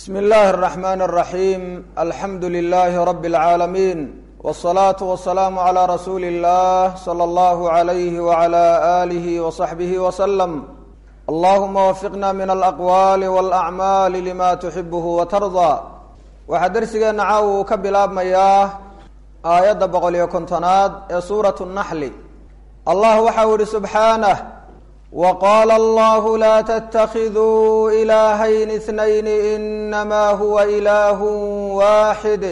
bsm اllahi الرحmn الرaحيm alxamdu لlh rb العaalamiin والصlaaة والسlاam عlى rasuuli الlah slى اllah عlyh وعlى آlih وصaxbih وsلم allahuma wafiqna min alaqwaali wاlأcmaali lima tuxibh وtarضى waxaa dersigeena caaw uu ka bilaabmayaa aayadda boqol iyo kontonaad ee suuraة الnaxli allah waxa u ihi subxaanه wqala allah la ttakiduu ilahayn اثnayn inama huwa ilah waxid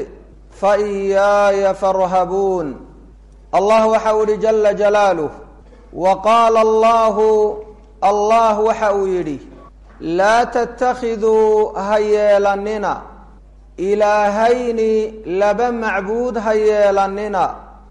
faiyaaya farhabuun allah waxa uu yihi jala jalaaluh waqaala allahu allah waxa uu yidhi laa ttakiduu ha yeelanina ilaahayni laba macbuud ha yeelanina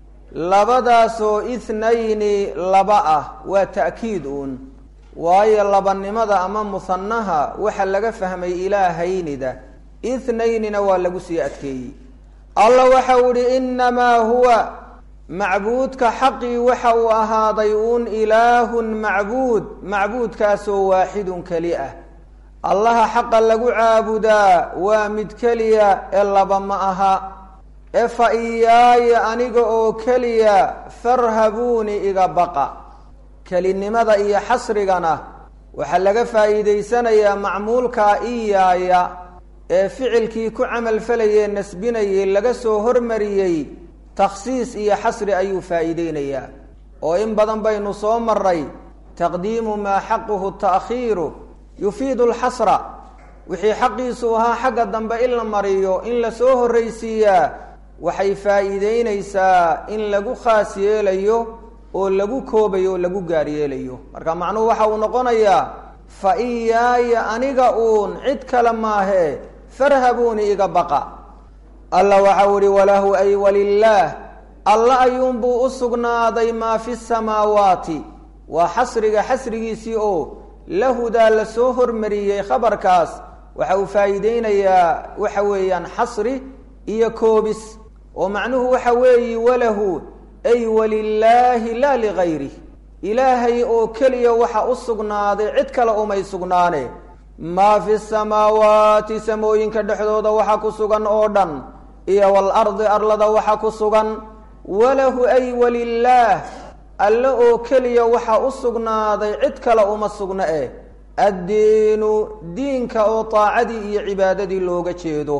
labadaasoo ithnayni laba ah waa ta'kiid uun waayo labanimada ama musanaha waxa laga fahmay ilaahaynida ithnaynina waa lagu sii adkeeyey alla waxa uu ihi inamaa huwa macbuudka xaqii waxa uu ahaaday uun ilaahun macbuud macbuudkaasoo waaxidun keli ah allaha xaqa lagu caabudaa waa mid keliya ee laba ma aha ee fa iyaaya aniga oo keliya farhabuuni iga baqa kelinimada iyo xasrigana waxaa laga faa'iidaysanayaa macmuulkaa iyaaya ee ficilkii ku camal falayee nasbinayay laga soo hormariyey takhsiis iyo xasri ayuu faa'iideynayaa oo in badan baynu soo maray taqdiimu maa xaquhu ta'khiiru yufiidu alxasra wixii xaqiisu ahaa xagga dambe in la mariyo in lasoo horraysiiyaa waxay faa'iideynaysaa in lagu khaas yeelayo oo lagu koobayo oo lagu gaar yeelayo marka macnuhu waxa uu noqonayaa fa iyaaya aniga uun cid kale maahee farhabuuni iga baqa alla waxau ihi walahu ay walilaah alla ayuunbuu u sugnaaday maa fi samaawaati waa xasriga xasrigiisii oo lahudaa lasoo hormariyey khabarkaas waxa uu faa'iideynayaa waxa weeyaan xasri iyo koobis oo macnuhu waxa weeyi walahu ay walilaahi laa ligayrih ilaahay oo keliya waxa u sugnaaday cid kale umay sugnaane maa fi samaawaati samooyinka dhexdooda waxa ku sugan oo dhan iyo walardi arlada waxa ku sugan walahu ay walilaah alle oo keliya waxa u sugnaaday cid kale uma sugna eh addiinu diinka oo taacadii iyo cibaadadii looga jeedo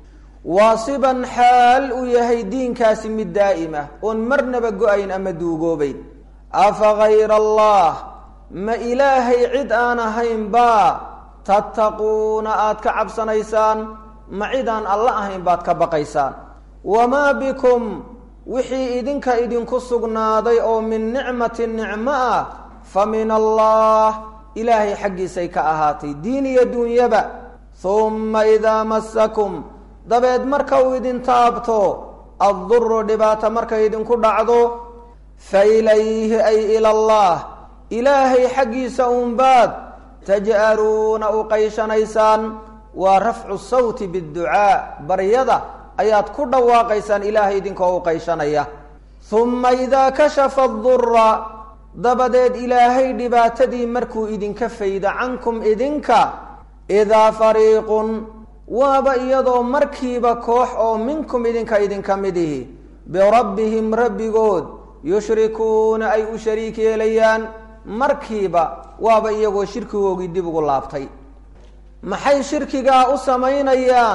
waasiban xaal uu yahay diinkaasi mid daa'ima oon marnaba go-ayn ama duugoobayn afa gayra allah ma ilaahay cid aan ahayn baa tattaquuna aad ka cabsanaysaan ma cid aan alla ahayn baad ka baqaysaan wamaa bikum wixii idinka idinku sugnaaday oo min nicmatin nicmo ah fa min allah ilaahay xaggiisay ka ahaatay diin iyo duunyaba humma idaa massakum dabeed marka uu idin taabto adduru dhibaato markay idinku dhacdo fa ilayhi ay ila allah ilaahay xaggiisa uunbaad taj'aluuna u qayshanaysaan waa rafcu sawti biducaa baryada ayaad ku dhawaaqaysaan ilaahay idinkoo u qayshanaya humma idaa kashafa adura dabadeed ilaahay dhibaatadii markuu idinka faydo cankum idinka idaa fariiqun waaba iyadoo markiiba koox oo minkum idinka idinka mid ihi birabbihim rabbigood yushrikuuna ay u shariik yeelayaan markiiba waaba iyagoo shirkigoogii dib ugu laabtay maxay shirkigaa u samaynayaan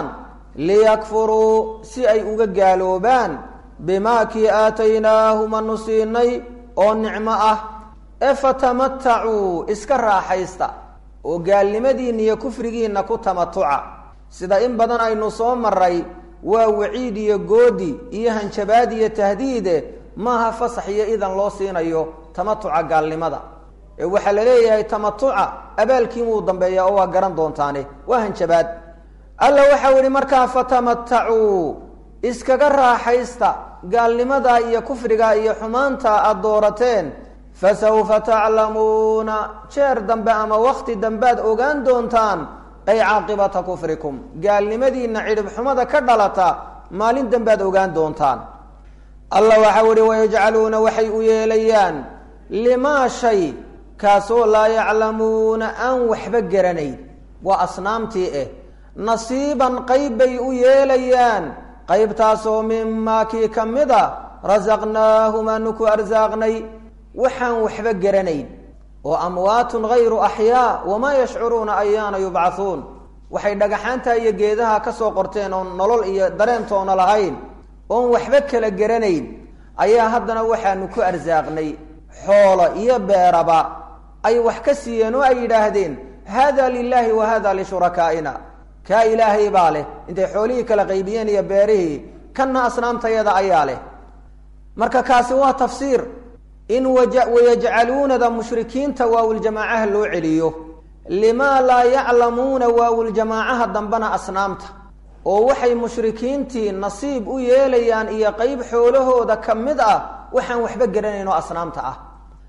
liyakfuruu si ay uga gaaloobaan bimaa kii aataynaahum anu siinay oo nicmo ah ee fatamatacuu iska raaxaysta oo gaalnimadiinna iyo kufrigiinna ku tamatuca sida in badan aynu soo maray waa waciid iyo goodi iyo hanjabaad iyo tahdiide maaha fasax iyo idan loo siinayo tamatuca gaalnimada ee waxaa la leeyahay tamatuca abaalkiin wuu dambeeyaa oo waa garan doontaane waa hanjabaad alla waxau yihi markaa fatamatacuu iskaga raaxaysta gaalnimadaa iyo kufrigaa iyo xumaanta aada doorateen fasawfa taclamuuna jeer dambe ama wakti dambead ogaan doontaan ay caaqibata kufrikum gaalnimadiina cidhib xumada ka dhalata maalin dambead ogaan doontaan alla waxau ihi wayajcaluuna waxay u yeelayaan limaa shay kaasoo laa yaclamuuna aan waxba garanayn waa asnaamtii eh nasiiban qayb bay u yeelayaan qaybtaasoo mimaa kii ka mid a rasaqnaahum aanu ku arsaaqnay waxaan waxba garanayn oo amwaatun hayru axyaa wamaa yashcuruuna ayaana yubcahuun waxay dhagaxaanta iyo geedaha ka soo qorteen oon nolol iyo dareentoona lahayn oon waxba kala garanayn ayaa haddana waxaanu ku arsaaqnay xoolo iyo beeraba ay wax ka siiyeen oo ay yidhaahdeen hada lilaahi wa hada lishurakaaina kaa ilaahay baa leh intay xoolihii kala qaybiyeen iyo beerihii kanna asnaamtayada ayaa leh marka kaasi waa tafsiir in wayajcaluunada mushrikiinta waawiljamaacaha loo celiyo limaa laa yaclamuuna waawiljamaacaha dambena asnaamta oo waxay mushrikiintii nasiib u yeelayaan iyo qeyb xoolahooda ka mid ah waxaan waxba garanayn oo asnaamta ah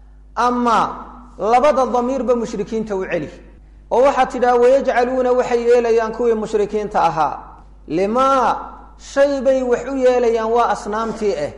ama labada damiirba mushrikiinta u celi oo waxaad tidhaha wayajcaluuna waxay yeelayaan kuwii mushrikiinta ahaa limaa shay bay wax u yeelayaan waa asnaamtii ah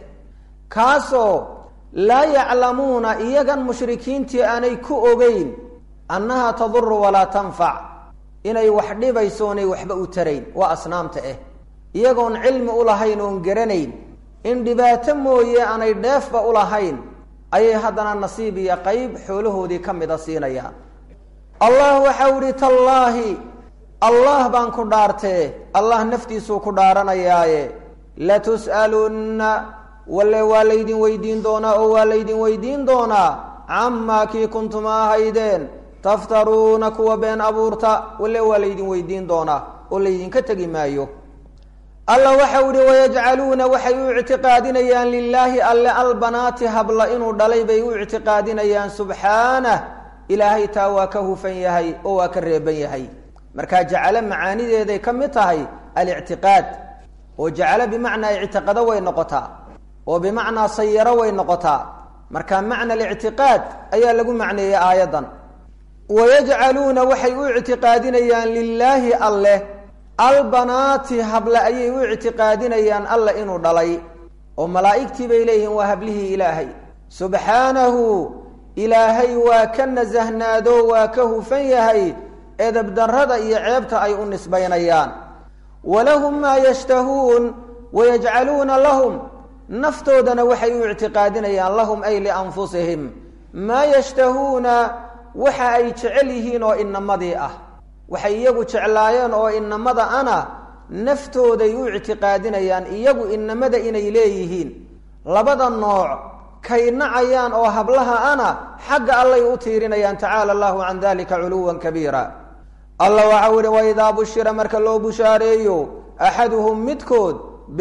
kaasoo laa yaclamuuna iyagan mushrikiintii aanay ku ogeyn annaha taduru walaa tanfac inay wax dhibayso onay waxba u tarayn waa asnaamta ah iyagoon cilmi u lahayn oon garanayn in dhibaato mooye aanay dheefba u lahayn ayay haddana nasiib iyo qeyb xoolahoodii ka mida siinayaan allah waxau ihi tallaahi allah baan ku dhaartee allah naftiisuu ku dhaaranayaaye latus'alunna walle waa laydin weydiin doonaa oo waa laydin weydiin doonaa camaa kii kuntuma ahaydeen taftaruuna kuwa been abuurta walle waa laydin weydiin doonaa oo laydinka tegi maayo alla waxau ihi wayajcaluuna waxay u ictiqaadinayaan lilaahi alle albanaati habla inuu dhalay bay u ictiqaadinayaan subxaanah ilaahay taa waa ka hufan yahay oo waa ka reeban yahay markaa jacalo macaanideeday ka mid tahay alictiqaad oo jacalo bimacnaa ictiqado way noqotaa oo bimacnaa sayaro way noqotaa marka macna alictiqaad ayaa lagu macneeyey aayaddan wayajcaluuna waxay u ictiqaadinayaan lilaahi alleh albanaati hable ayay u ictiqaadinayaan alla inuu dhalay oo malaa'igtii bay leeyihiin waa hablihii ilaahay subxaanahu ilaahay waa ka nasahnaado waa ka hufan yahay edabdarrada iyo ceebta ay u nisbaynayaan walahum maa yashtahuun wayajcaluuna lahum naftoodana waxay u ictiqaadinayaan lahum ay lianfusihim maa yashtahuuna waxa ay jecel yihiin oo inamadii ah waxay iyagu jeclaayeen oo inamada ana naftooday u ictiqaadinayaan iyagu inamada inay leeyihiin labada nooc kay nacayaan oo hablaha ana xagga allay u tiirinayaan tacaala allahu can dalika culuwan kabiira alla waxau ihi waidaa bushira marka loo bushaareeyo axaduhum midkood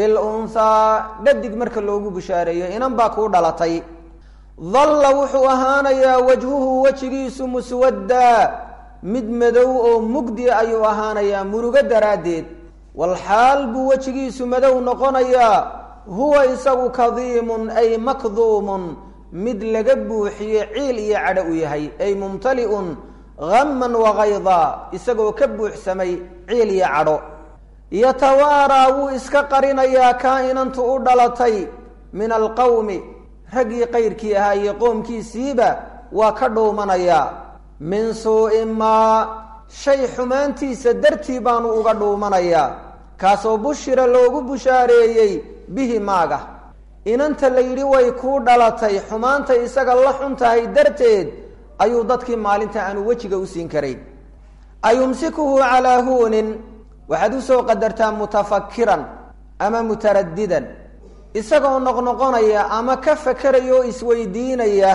bilunhaa dhadig marka loogu bushaareeyo inan baa kuu dhalatay dalla wuxuu ahaanayaa wajhuhu wejigiisu muswaddaa mid madow oo mugdi ayuu ahaanayaa murugo daraaddeed walxaal buu wejigiisu madow noqonayaa huwa isagu kadiimun ay makduumun mid laga buuxiye ciil iyo cadho u yahay ay mumtali'un hamman wakaydaa isagoo ka buuxsamay ciil iyo cadho yatawaaraa wuu iska qarinayaa kaa inantu u dhalatay min alqowmi raggii qayrkii ahaa iyo qoomkiisiiba waa ka dhuumanayaa min suu'i maa shay xumaantiisa dartii baanu uga dhuumanayaa kaasoo bushira loogu bushaareeyey bihi maaga inanta la yidhi way kuu dhalatay xumaantay isaga la xun tahay darteed ayuu dadkii maalinta aanu wejiga u siin karayn ayumsikuhu calaa huunin waxaad usoo qadartaa mutafakiran ama mutaradidan isagoo noqnoqonaya ama ka fakeraya oo isweydiinaya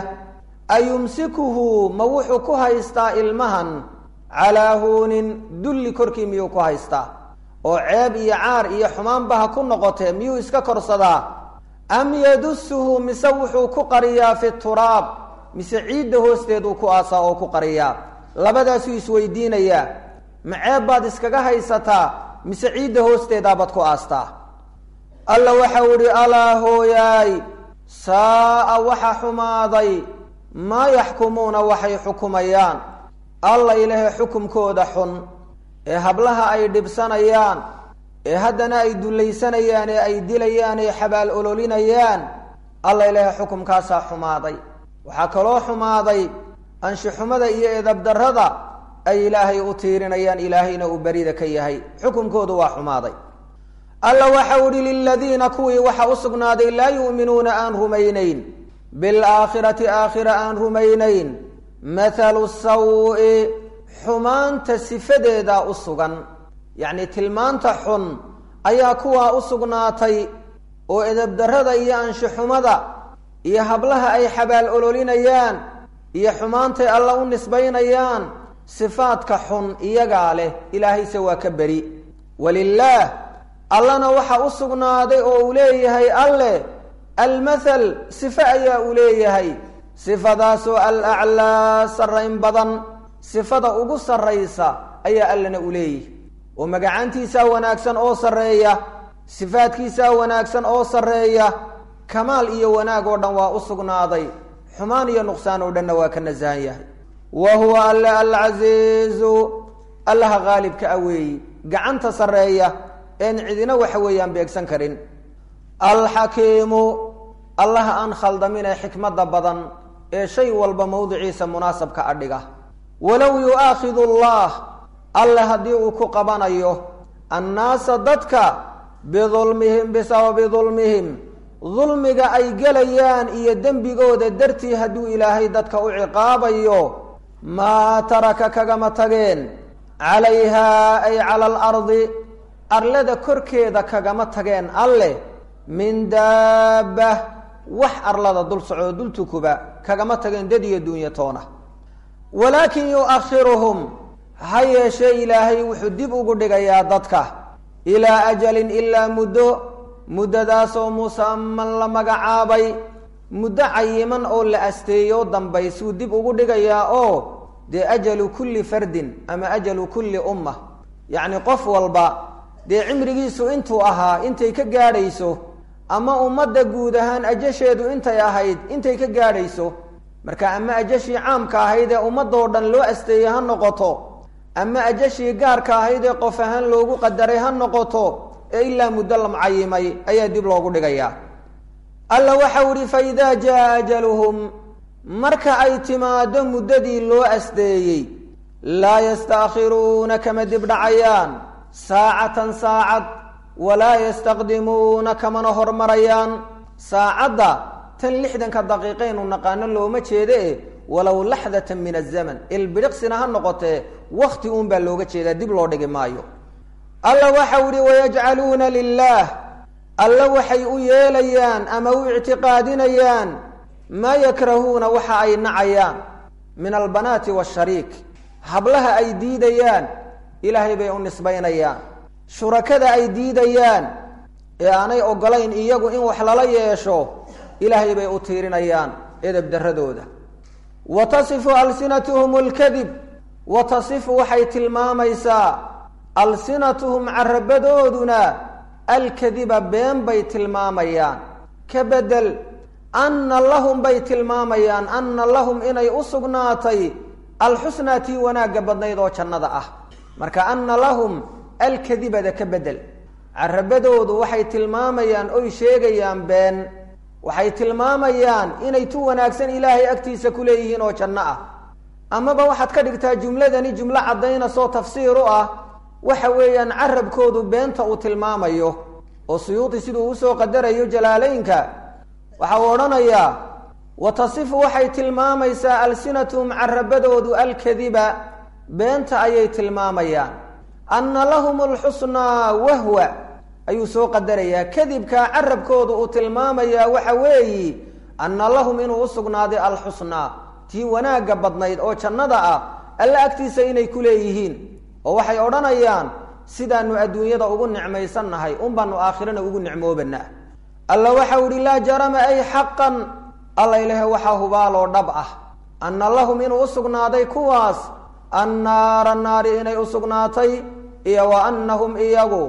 ayumsikuhu ma wuxuu ku haystaa ilmahan calaa huunin dulli korkii miyuu ku haystaa oo ceeb iyo caar iyo xumaanba ha ku noqotee miyuu iska korsadaa am yadusuhu mise wuxuu ku qariyaa fi turaab mise ciidda hoosteeduu ku aasaa oo ku qariyaa labadaasuu isweydiinayaa ma ceeb baad iskaga haysataa mise ciidda hoosteedaabaad ku aastaa alla waxau idhi alaa hooyaay saa'a waxa xumaaday maa yaxkumuuna waxay xukumayaan alla ilahe xukumkooda xun ee hablaha ay dhibsanayaan ee haddana ay dullaysanayaan ee ay dilayaan ee xabaal ololinayaan alla ilahe xukumkaasaa xumaaday waxaa kaloo xumaaday anshixumada iyo edabdarrada ay ilaahay u tiirinayaan ilaahayna uu berida ka yahay xukunkoodu waa xumaaday alla waxau ihi liladiina kuwii waxa u sugnaaday laa yu'minuuna aan rumaynayn bilaakhirati aakhira aan rumaynayn mathalu sawi xumaanta sifadeedaa u sugan yacni tilmaanta xun ayaa kuwaa u sugnaatay oo edabdarrada iyo anshixumada iyo hablaha ay xabaal ololinayaan iyo xumaantay alla u nisbaynayaan sifaadka xun iyagaa leh ilaahayse waa ka beri walilaah allana waxa u sugnaaday oo uu leeyahay alleh almathal sifo ayaa uu leeyahay sifadaasoo alaclaa sarrayn badan sifada ugu sarraysa ayaa allana u leeyahay oo magacaantiisaa wanaagsan oo sarreeya sifaadkiisaa wanaagsan oo sarreeya kamaal iyo wanaag oo dhan waa u sugnaaday xumaan iyo nuqsaan oo dhanna waa ka nasahan yahay wa huwa alle alcasiizu allaha qaalibka a weeyi gacanta sarreeya een cidina waxa weeyaan beegsan karin alxakiimu allaha aan khaldamin ee xikmadda badan ee shay walba mowdiciisa munaasabka adhiga walow yu'aakhidu allah alle haddii uu ku qabanayo annaasa dadka bidulmihim bisababi dulmihim dulmiga ay gelayaan iyo dembigooda dartii hadduu ilaahay dadka u ciqaabayo maa taraka kagama tageen calayhaa ay cala alardi arlada korkeeda kagama tageen alleh min daabba wax arlada dul socoo dul tukuba kagama tageen dad iyo duunyo toona walaakin yu'akhiruhum ha yeeshee ilaahay wuxuu dib ugu dhigayaa dadka ilaa ajalin ilaa muddo muddadaasoo musaman la magacaabay muddo cayiman oo la asteeyo dambaysuu dib ugu dhigayaa oo dee ajalu kulli fardin ama ajalu kulli umma yacni qof walba dee cimrigiisu intuu ahaa intay ka gaadhayso ama ummadda guud ahaan ajasheedu intay ahayd intay ka gaadhayso marka ama ajashii caamka ahayd ee ummadoo dhan loo asteeyey ha noqoto ama ajashii gaarka ahayd ee qof ahaan loogu qadaray ha noqoto ee ilaa muddo la mucayimay ayaa dib loogu dhigayaa alla waxau ihi fa idaa jaa ajaluhum marka ay timaado muddadii loo asdeeyey laa yastaakhiruuna kama dib dhacayaan saacatan saacad walaa yastaqdimuuna kamana hormarayaan saacadda tan lixdanka daqiiqaynu naqaano looma jeeda e walow laxdatan min azaman ilbidhiqsina ha noqotee wakti uun baa looga jeedaa dib loo dhigi maayo alla waxau ihi wayajcaluuna lilaah alla waxay u yeelayaan ama u ictiqaadinayaan maa yakrahuuna waxa ay nacayaan min albanaati waashariik hablaha ay diidayaan ilaahay bay u nisbaynayaan shurakada ay diidayaan ee aanay ogolayn iyagu in wax lala yeesho ilaahay bay u tiirinayaan edeb darradooda wa tasifu alsinatuhum alkadib wa tasifu waxay tilmaamaysaa alsinatuhum carabadooduna alkadiba been bay tilmaamayaan ka bedel anna lahum bay tilmaamayaan anna lahum inay u sugnaatay alxusnaa tii wanaagga badnayd oo jannada ah marka anna lahum alkadibada ka bedel carabadoodu waxay tilmaamayaan oy sheegayaan been waxay tilmaamayaan inay tu wanaagsan ilaahay agtiisa ku leeyihiin oo janno ah amaba waxaad ka dhigtaa jumladani jumlo caddaynasoo tafsiir u ah waxa weeyaan carabkoodu beenta uu tilmaamayo oo suyuudi siduu usoo qadarayo jalaaleynka waxa uu odhanayaa wa tasifu waxay tilmaamaysaa alsinatuhum carabadoodu alkadiba beenta ayay tilmaamayaan anna lahum alxusnaa wahwa ayuu soo qadarayaa kadibkaa carabkoodu uu tilmaamayaa waxa weeyi anna lahum inuu u sugnaaday alxusnaa tii wanaagga badnayd oo jannada ah alla agtiisa inay ku leeyihiin oo waxay odhanayaan sidaanu adduunyada ugu nicmaysannahay un baanu aakhirana ugu nicmoobanaa alla waxau ihi laa jarama ay xaqan alla ilahe waxaa hubaaloo dhab ah anna lahum inuu u sugnaaday kuwaas annaara naari inay u sugnaatay iyo wa annahum iyagu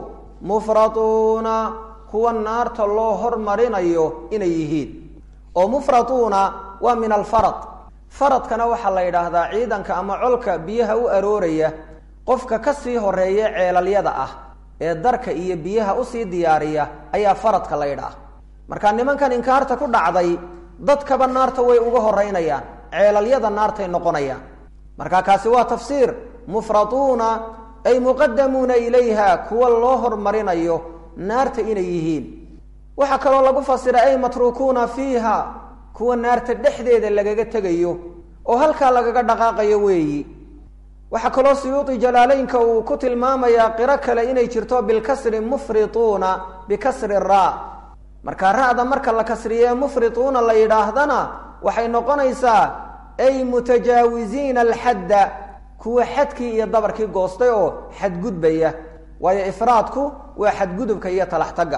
mufratuuna kuwa naarta loo hormarinayo inay yihiin oo mufratuuna waa min alfarad faradkana waxaa la yidhaahdaa ciidanka ama colka biyaha u arooraya qofka ka sii horeeya ceelalyada ah ee darka iyo biyaha usii diyaariya ayaa faradka la yidhaah marka nimankan inkaarta ku dhacday dadkaba naarta way uga horeynayaan ceelalyada naartay noqonayaan marka kaasi waa tafsiir mufratuuna ay muqadamuuna ilayha kuwa loo hormarinayo naarta inay yihiin waxaa kaloo lagu fasira ay matruukuuna fiiha kuwa naarta dhexdeeda lagaga tegayo oo halkaa lagaga dhaqaaqayo weeyi waxaa kaloo suyuudi jalaaleynka uu ku tilmaamayaa qiro kale inay jirto bilkasri mufrituuna bikasri raa marka ra-da marka la kasriye mufrituuna la yidhaahdana waxay noqonaysaa ay mutajaawiziina alxadda kuwa xadkii iyo dabarkii goostay oo xadgudbaya waayo ifraadku waa xadgudubka iyo talaxtagga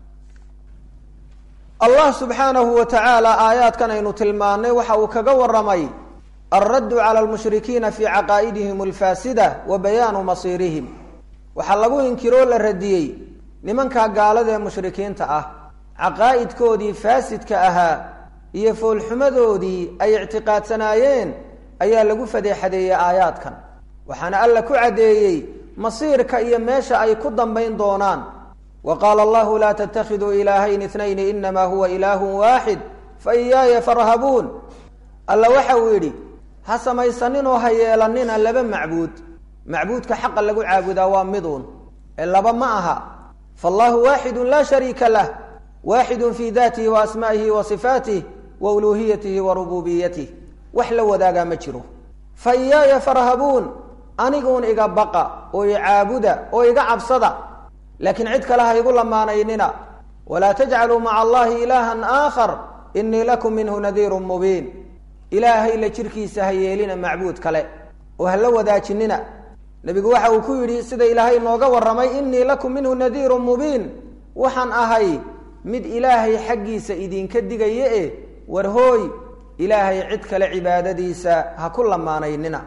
allah subxaanahu wa tacaala aayaadkan aynu tilmaannay waxa uu kaga waramay alraddu cala almushrikiina fii caqaa'idihim alfaasida wa bayaanu masiirihim waxaa lagu inkiroo la radiyey nimankaa gaalada ee mushrikiinta ah caqaa'idkoodii faasidka ahaa iyo foolxumadoodii ay ictiqaadsanaayeen ayaa lagu fadeexadeeyey aayaadkan waxaana alla ku caddeeyey masiirka iyo meesha ay ku dambayn doonaan wa qaala allahu laa tattakhiduu ilaahayn itnayni inamaa huwa ilaahun waaxid fa iyaaya farhabuun alla waxa uu yidhi ha samaysaninoo ha yeelanina laba macbuud macbuudka xaqa lagu caabudaa waa miduun ee laba ma aha faallahu waaxidun laa shariika lah waaxidun fii daatihi wa asmaa'ihi wa sifaatih wa uluuhiyatihi wa rububiyatih wax la wadaagaa ma jiro fa iyaaya farhabuun aniguun iga baqa oo i caabuda oo iga cabsada laakiin cid kale ha igu lamaanaynina walaa tajcaluu maca allahi ilaahan aakhar inii lakum minhu nadiirun mubiin ilaahay la jirkiisa ha yeelina macbuud kale oo ha la wadaajinina nebigu waxa uu ku yidhi sida ilaahay nooga warramay inii lakum minhu nadiirun mubiin waxaan ahay mid ilaahay xaggiisa idinka digaya e war hooy ilaahay cid kale cibaadadiisa ha ku lamaanaynina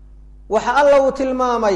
waxa alla uu tilmaamay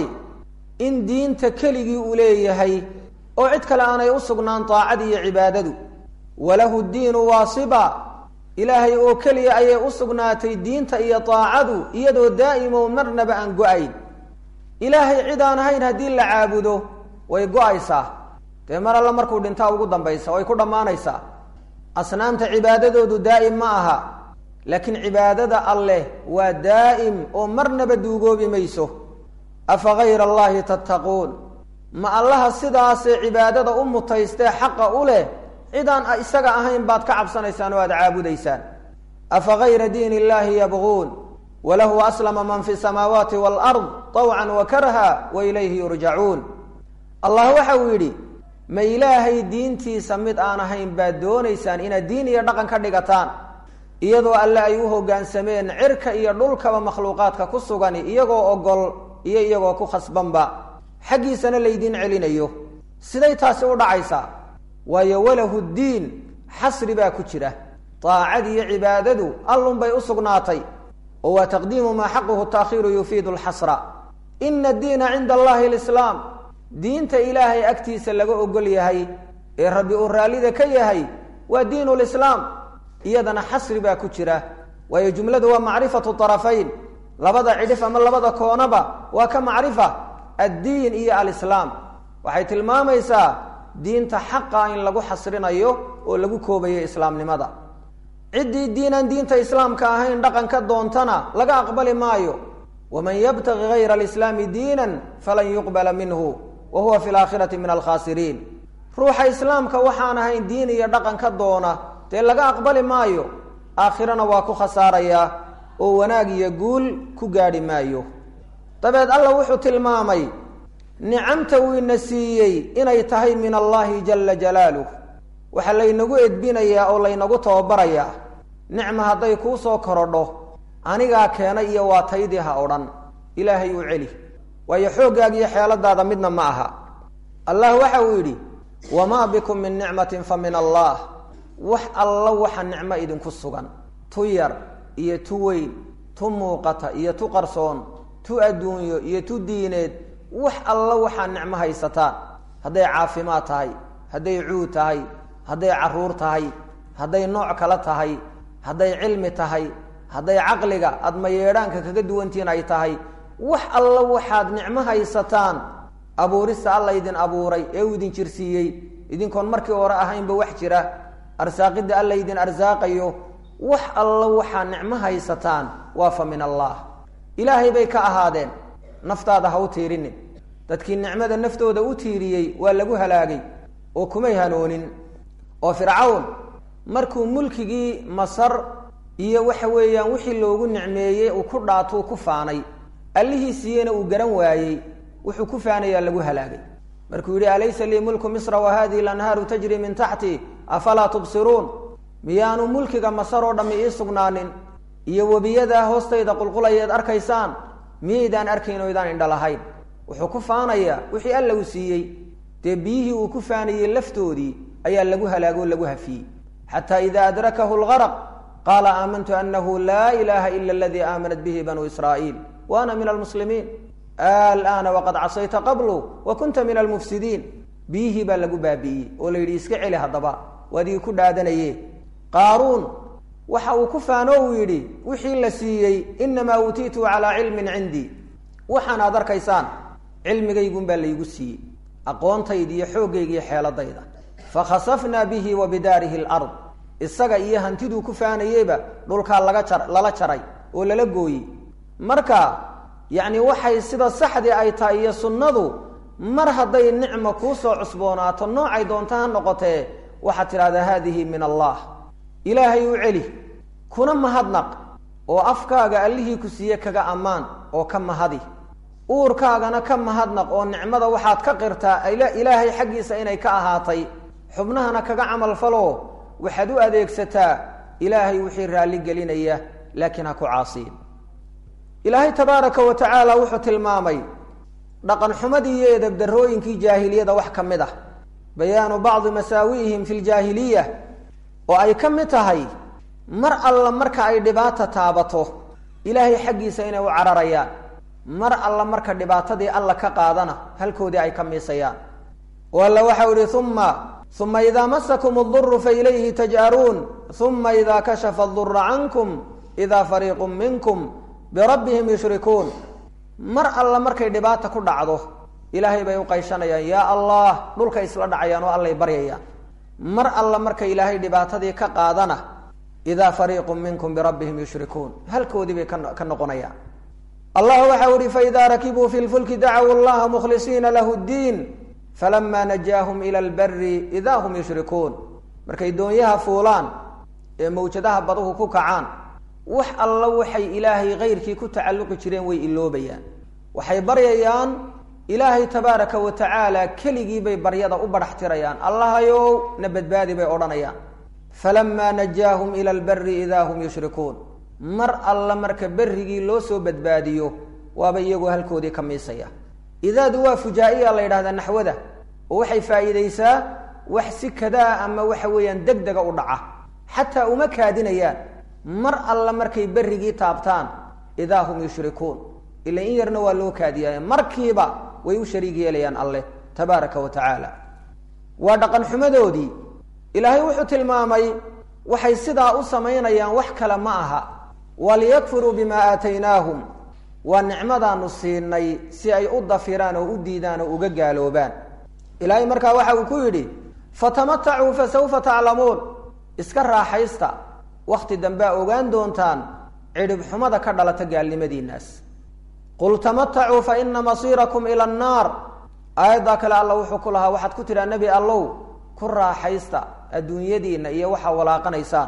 in diinta keligii uu leeyahay oo cid kale aanay u sugnaan daacadi iyo cibaadadu walahu diinu waasiba ilaahay oo keliya ayay u sugnaatay diinta iyo daacadu iyadoo daa'imo marnaba aan go-ayn ilaahay cid aan ahayn haddii la caabudo way go-aysaa dee mar alla markuu dhintaa ugu dambaysa way ku dhammaanaysaa asnaamta cibaadadoodu daa'im ma aha laakiin cibaadada alleh waa daa'im oo marnaba duugoobi mayso afa hayra allahi tattaquun ma allaha sidaasee cibaadada u mutaystee xaqa u leh cidaan isaga ahayn baad ka cabsanaysaan oo aada caabudaysaan afa hayra diin illahi yabguun walahu aslama man fi samaawaati waalard tawcan wa karha wa ilayhi yurjacuun allah waxa uu yidhi ma ilaahay diintiisa mid aan ahayn baad doonaysaan inaad diin iyo dhaqan ka dhigataan iyadoo alle ay u hoggaansameen cirka iyo dhulkaba makhluuqaadka ku sugani iyagoo ogol iyo iyagoo ku khasbanba xaggiisana laydiin celinayo siday taasi u dhacaysaa waayo walahu ddiin xasri baa ku jira daacad iyo cibaadadu allunbay u sugnaatay oo waa taqdiimu maa xaquhu taakhiiru yufiidu lxasra ina addiina cinda allahi alislaam diinta ilaahay agtiisa laga ogol yahay ee rabbi uu raallida ka yahay waa diinu lislaam iyadana xasri baa ku jira waayo jumladu waa macrifatu arafayn labada cidhif ama labada koonaba waa ka macrifa addiin iyo alislaam waxay tilmaamaysaa diinta xaqa in lagu xasrinayo oo lagu koobayo islaamnimada ciddii diinaan diinta islaamka ahayn dhaqanka doontana laga aqbali maayo waman yabtagi hayra alislaami diinan falan yuqbala minhu wa huwa fi laakhirati min alkhaasiriin ruuxa islaamka waxaan ahayn diin iyo dhaqan ka doona dee laga aqbali maayo aakhirana waa ku khasaarayaa oo wanaag iyo guul ku gaadhi maayo dabeed alla wuxuu tilmaamay nicamta uu ina siiyey inay tahay min allahi jala jalaaluh waxaa laynagu edbinayaa oo laynagu tababarayaa nicma hadday kuu soo korodho anigaa keenay iyo waa taydii ha odhan ilaahay u celi waayo xooggaag iyo xeeladaada midna ma aha allah waxa uu yidhi wamaa bikum min nicmatin fa min allah wax alla waxa nicmo idinku sugan tu yar iyo tu weyn tu muuqata iyo tu qarsoon tu adduunyo iyo tu diineed wax alla waxaa nicmo haysataan hadday caafimaad tahay hadday cuud tahay hadday caruur tahay hadday nooc kale tahay hadday cilmi tahay hadday caqliga aada mayeedhaanka kaga duwantihin ay tahay wax alla waxaad nicmo haysataan abuurista alla idin abuuray ee uu idin jirsiiyey idinkoon markii hore ahaynba wax jira arsaaqidda alla idin arsaaqayo wax alla waxaa nicmo haysataan waa fa min allah ilaahay bay ka ahaadeen naftaada ha u tiirinin dadkii nicmada naftooda u tiiriyey waa lagu halaagay oo kumay hanoonin oo fircawn markuu mulkigii masar iyo waxa weeyaan wixii loogu nicmeeyey uu ku dhaatuu ku faanay allihii siiyeyna uu garan waayey wuxuu ku faanayaa lagu halaagay markuu yidhi alaysa lii mulku misra wa hadihi lanhaaru tajri min taxti afalaa tubsiruun miyaanu mulkiga masar oo dhammi ii sugnaanin iyo webiyadaa hoostayda qulqulayeed arkaysaan miyaydaan arkayn oo idaan indha lahayn wuxuu ku faanayaa wixii alla uu siiyey dee biyihii uu ku faanayey laftoodii ayaa lagu halaagoo lagu hafiyey xataa ida adrakahu lgaraq qaala aamantu anahu laa ilaha ila aladii aamanat bihi banuu israa'iil wa ana min almuslimiin alana waqad casayta qablu wa kunta min almufsidiin biyihii baa lagu baabi'iyey oo la yidhi iska celi haddaba waadigii ku dhaadanaye qaaruun waxa uu ku faano uu yidhi wixii la siiyey inamaa uutiitu calaa cilmin cindii waxaan aad arkaysaan cilmigaygun baa laygu siiyey aqoontayda iyo xooggayga iyo xeeladayda fakhasafnaa bihi wa bidaarihi lard isaga iyo hantiduu ku faanayeyba dhulkaa laga jar lala jaray oo lala gooyey marka yacni waxay sida saxdii ay tahay iyo sunnadu mar hadday nicma kuu soo cusboonaato noocay doonta ha noqotee waxaad tidhahdaa haadihi min allah ilaahay u celi kuna mahadnaq oo afkaaga allihii ku siiye kaga ammaan oo ka mahadi uurkaagana ka mahadnaq oo nicmada waxaad ka qirtaa ilaahay xaggiisa inay ka ahaatay xubnahana kaga camal falo waxaad u adeegsataa ilaahay wixii raalli gelinaya laakiin ha ku caasiyin ilaahay tabaaraka wa tacaala wuxuu tilmaamay dhaqan xumadii iyo edabdarooyinkii jaahiliyada wax ka mid ah bayaanu bacdi masaawi'ihim fi ljaahiliya oo ay ka mid tahay mar alla marka ay dhibaata taabato ilaahay xaggiisa inay u cararayaan mar alla marka dhibaatadii alla ka qaadana halkoodii ay ka miisayaan oo alla waxau ihi uma uma idaa masakum aduru failayhi taj'aruun uma idaa kashafa adura cankum idaa fariiqu minkum birabbihim yushrikuun mar alla markay dhibaata ku dhacdo ilaahay bay u qayshanayaan yaa allah dhulkay isla dhacayaan oo allay baryayaan mar alla marka ilaahay dhibaatadii ka qaadana idaa fariiqu minkum birabbihim yushrikuun halkoodii bay ka noqonayaan allah waxau ihi faidaa rakibuu fi lfulki dacaw llaha mukhlisiina lahu ddiin falama najaahum ila lbari idaa hum yushrikuun markay doonyaha fuulaan ee mawjadaha baduhu ku kacaan wax alla waxay ilaahay kayrkii ku tacalluqi jireen way iloobayaan waxay baryayaan ilaahay tabaaraka wa tacaala keligii bay baryada u badhax tirayaan allahayow na badbaadi bay odhanayaan falamaa najaahum ila lbari idaa hum yushrikuun mar alla marka berrigii loo soo badbaadiyo waaba iyagoo halkoodii ka miisaya idaadu waa fujaa-iya la yidhahdaa naxwada oo waxay faa'iidaysaa wax si kadaa ama waxa weeyaan deg dega u dhaca xataa uma kaadinayaan mar alla markay berrigii taabtaan idaa hum yushrikuun ila in yarna waa loo kaadiyaaye markiiba way u shariig yeelayaan alleh tabaaraka wa tacaala waa dhaqan xumadoodii ilaahay wuxuu tilmaamay waxay sidaa u samaynayaan wax kale ma aha waliyakfuruu bimaa aataynaahum waa nicmadaanu siinay si ay u dafiraan oo u diidaan oo uga gaaloobaan ilaahay markaa waxa uu ku yidhi fatamatacuu fasawfa taclamuun iska raaxaysta wakhti dambea ogaan doontaan cidhib xumada ka dhalata gaalnimadiinaas qul tamatacuu fa ina masiirakum ila annaar aayaddaa kale alla wuxuu ku lahaa waxaad ku tidhaa nebi allow ku raaxaysta adduunyadiinna iyo waxaa walaaqanaysaan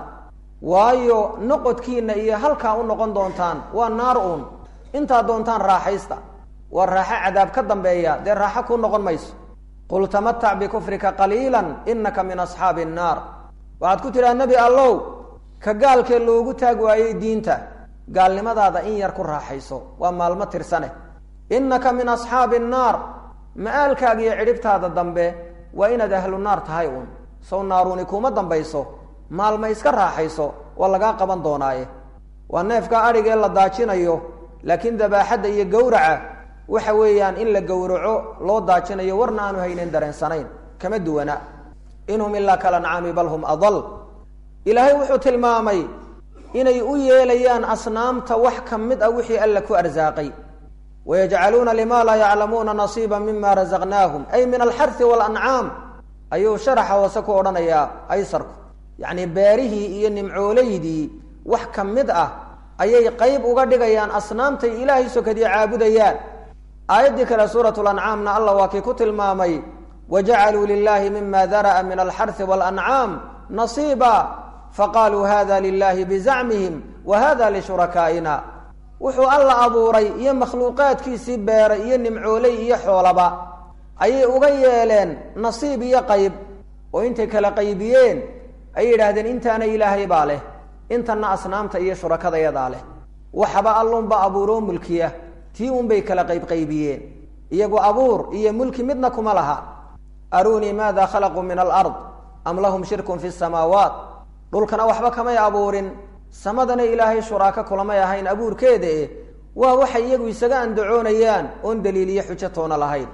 waayo noqodkiinna iyo halkaa u noqon doontaan waa naar uun intaa doontaan raaxaysta waa raaxo cadaab ka dambeeya dee raaxo kuu noqon mayso qul tamatac bikufrika qaliilan inaka min asxaabi annaar waxaad ku tidhaha nebi allow ka gaalkee loogu taag waayey diinta gaalnimadaada in yar ku raaxayso waa maalmo tirsane innaka min asxaabi annaar ma-aalkaaga iyo cidhibtaada dambe waa inaad ahlu naar tahay uun sow naaruuni kuuma dambayso maalma iska raaxayso waa lagaa qaban doonaaye waa neefka adhigee la daajinayo laakiin dabaaxadda iyo gowraca waxa weeyaan in la gowraco loo daajinayo warna aanu haynen dareensanayn kama duwana inhum ilaa kalancaami bal hum adal ilaahay wuxuu tilmaamay inay u yeelayaan asnaamta wax ka mid ah wixii alla ku arsaaqay wayajcaluuna lima laa yaclamuuna nasiiba mima razaqnaahum ay min alxari walancaam ayuu sharaxa hoose ku odhanayaa aysarku yacni beerihii iyo nimcoolaydii wax ka mid ah ayay qeyb uga dhigayaan asnaamtay ilaahay sokadii caabudayaan aayaddii kale suurat lancaamna allah waa kii ku tilmaamay wajacaluu lilahi mima dara'a min alxarhi walancaam nasiiba faqaaluu hada lilahi bizacmihim wa hada lishurakaaina wuxuu alla abuuray iyo makhluuqaadkiisii beeray iyo nimcooley iyo xoolaba ayay uga yeeleen nasiib iyo qayb oo intay kala qaybiyeen ayay yidhaahdeen intaana ilaahay baa leh intana asnaamta iyo shurakadayadaa leh waxba allunba abuuroo mulkiya tii unbay kala qaybqaybiyeen iyagu abuur iyo mulki midna kuma laha aruunii maada khalaquu min alard am lahum shirkun fi samaawaat dhulkana waxba kamay abuurin samadana ilaahay shuraako kulamay ahayn abuurkeeda eh waa waxay iyagu isaga andacoonayaan oon daliiliyo xujo toona lahayn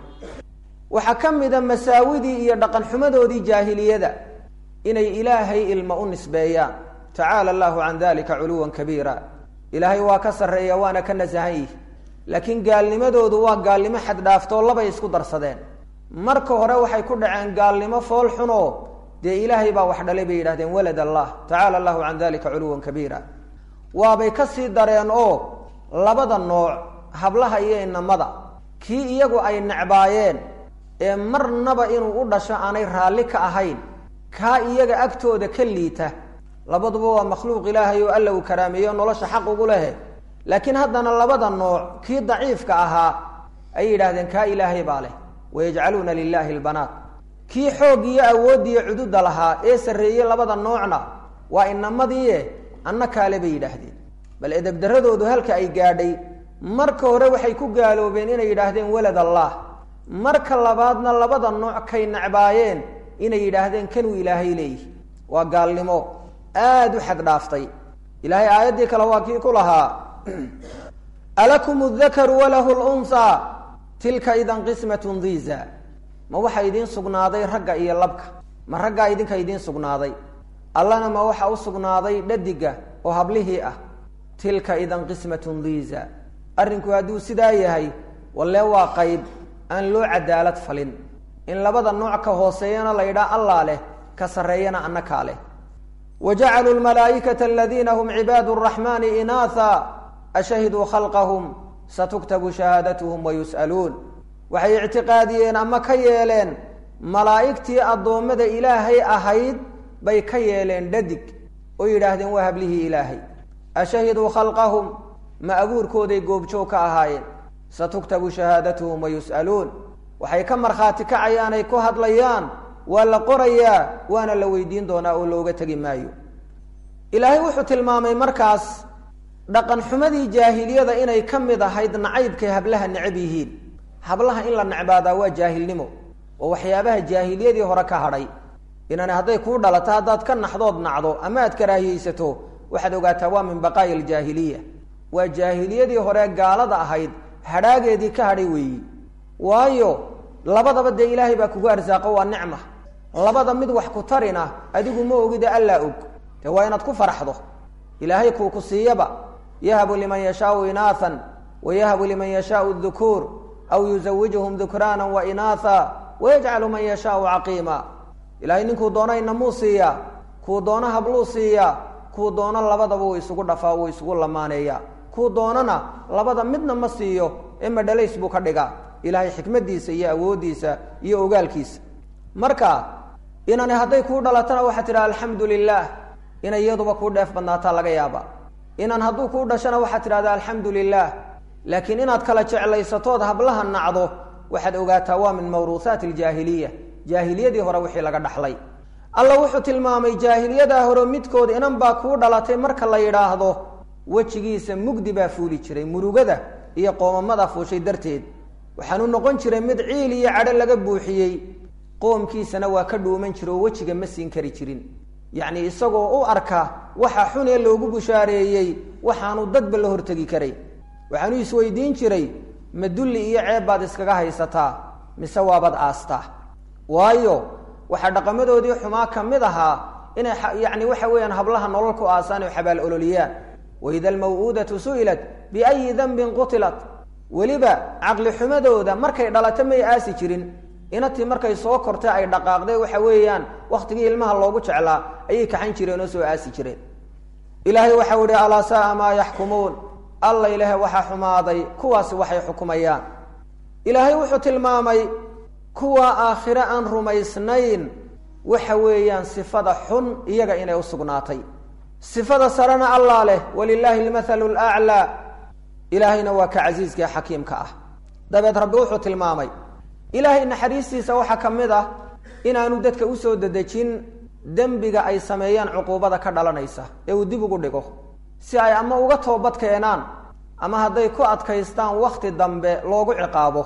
waxaa ka mida masaawidii iyo dhaqan xumadoodii jaahiliyada inay ilaahay ilma u nisbeeyaan tacaala allahu can dalika culuwan kabiira ilaahay waa ka sarreeya waana ka nasahan yihi laakiin gaalnimadoodu waa gaalnimo xaddhaaftoo labay isku darsadeen marka hore waxay ku dhaceen gaalnimo fool xunoo dee ilaahay baa wax dhalay bay yidhahdeen walad allah tacaala allahu can dalika culuwan kabiira waabay ka sii dareen oo labada nooc hablaha iyo inamada kii iyagu ay necbaayeen ee marnaba inuu u dhasho aanay raalli ka ahayn kaa iyaga agtooda ka liita labaduba waa makhluuq ilaahay oo alla uu karaameeyo nolosha xaq ugu lehe laakiin haddana labada nooc kii daciifka ahaa ayay yidhahdeen kaa ilaahay baa leh wayajcaluuna lilahi lbanaat kii xoog iyo awooddiiyo cududa lahaa ee sarreeyey labada noocna waa inamadiie anna kaale bay yidhaahdeen bal edebdaradoodu halka ay gaadhay marka hore waxay ku gaaloobeen inay yidhaahdeen walad allah marka labaadna labada nooc kay necbaayeen inay yidhaahdeen kanuu ilaahay leeyihi waa gaalnimo aada u xad dhaaftay ilaahay aayaddii kale waa kii ku lahaa alakum dakaru walahu lunhaa tilka idan qismatun diiza ma waxaa idiin sugnaaday ragga iyo labka ma raggaa idinka idiin sugnaaday allana ma waxa u sugnaaday dhadiga oo hablihii ah tilka idan qismatun diiza arrinku hadduu sidaa yahay walle waa qayb aan loo cadaalad falin in labada nooc ka hooseeyana la yidhaha allaa leh ka sarreeyana annakaa leh wa jacaluu lmalaa'ikata aladiina hum cibaadu araxmaani inaatha ashahiduu khalqahum satuktabu shahaadatuhum wayus'aluun waxay ictiqaadiyeen ama ka yeeleen malaa'igtii addoommada ilaahay ahayd bay ka yeeleen dhadig oo yidhaahdeen waa hablihii ilaahay ashahiduu khalqahum ma abuurkooday goobjoog ka ahaayeen satuktabu shahaadatuhum wayus'aluun waxay ka markhaati kacayaan ay ku hadlayaan waa la qorayaa waana la weydiin doonaa oo looga tegi maayo ilaahay wuxuu tilmaamay markaas dhaqan xumadii jaahiliyada inay ka mid ahayd nacaybkay hablaha necab yihiin hablaha in la necbaadaa waa jaahilnimo oo waxyaabaha jaahiliyadii hore ka hadhay inani hadday kuu dhalato haddaad ka naxdood nacdo ama aad karaahiyeysato waxaad ogaataa waa min baqaa'i aljaahiliya waa jaahiliyadii hore gaalada ahayd hadhaageedii ka hadhay weeyi waayo labadaba dee ilaahay baa kugu arsaaqo waa nicma labada mid wax ku tarina adigu ma ogide allaa og dee waa inaad ku faraxdo ilaahay kuu ku siiyaba yahabu liman yashaau inaathan wa yahabu liman yashaau dukuur aw yuzawijuhum dukraana wa inaatha wayajcalu man yashaau caqiima ilahay ninkuu doono inamuu siiyaa kuu doono habluu siiyaa kuu doono labadaba wuu isugu dhafaa wuu isugu lamaaneeyaa kuu doonana labada midna ma siiyo ee madhalays buu ka dhigaa ilaahay xikmadiisa iyo awooddiisa iyo ogaalkiisa marka inani hadday kuu dhalatana waxaa tidhaha alxamdu lilah inay iyaduba kuu dheef badnaataa laga yaaba inan hadduu kuu dhashana waxaad tidhahdaa alxamdu lilah laakiin inaad kala jeclaysatood hablaha nacdo waxaad ogaataa waa min mawruuhaati aljaahiliya jaahiliyadii hore wixii laga dhaxlay alla wuxuu tilmaamay jaahiliyadaa hore midkood inan baa kuu dhalatay marka la yidhaahdo wejigiisa mugdi baa fuuli jiray murugada iyo qoomamada fuushay darteed waxaanu noqon jiray mid ciil iyo cadho laga buuxiyey qoomkiisana waa ka dhuuman jira oo wejiga ma siin kari jirin yacni isagoo u arka waxa xun ee loogu bushaareeyey waxaanu dadba la hortegi karay waxaanu isweydiin jiray ma dulli iyo ceeb baad iskaga haysataa mise waabad aastaa waayo waxaa dhaqamadoodii xumaa ka mid ahaa inay yacni waxa weeyaan hablaha nolol ku aasaan oo xabaal ololiyaan waida almaw'uudatu su'ilat biayi danbin qutilat weliba caqli xumadooda markay dhalato may aasi jirin inatii markay soo kortay ay dhaqaaqday waxa weeyaan wakhtigii ilmaha loogu jeclaa ayay kaxan jireen oo soo aasi jireen ilaahay waxau ihi alaa saaa maa yaxkumuun alla ilaahe waxaa xumaaday kuwaasi waxay xukumayaan ilaahay wuxuu tilmaamay kuwa aakhire aan rumaysnayn waxa weeyaan sifada xun iyaga inay u sugnaatay sifada sarena allah leh walilaahi almathalu laclaa ilaahayna waa ka casiiska ee xakiimka ah dabeed rabbi wuxuu tilmaamay ilaahay naxariistiisa waxaa ka mid ah inaanu dadka usoo dedejin dembiga ay sameeyaan cuquubada ka dhalanaysa ee uu dib ugu dhigo si ay ama uga toobad keenaan ama hadday ku adkaystaan wakhti dambe loogu ciqaabo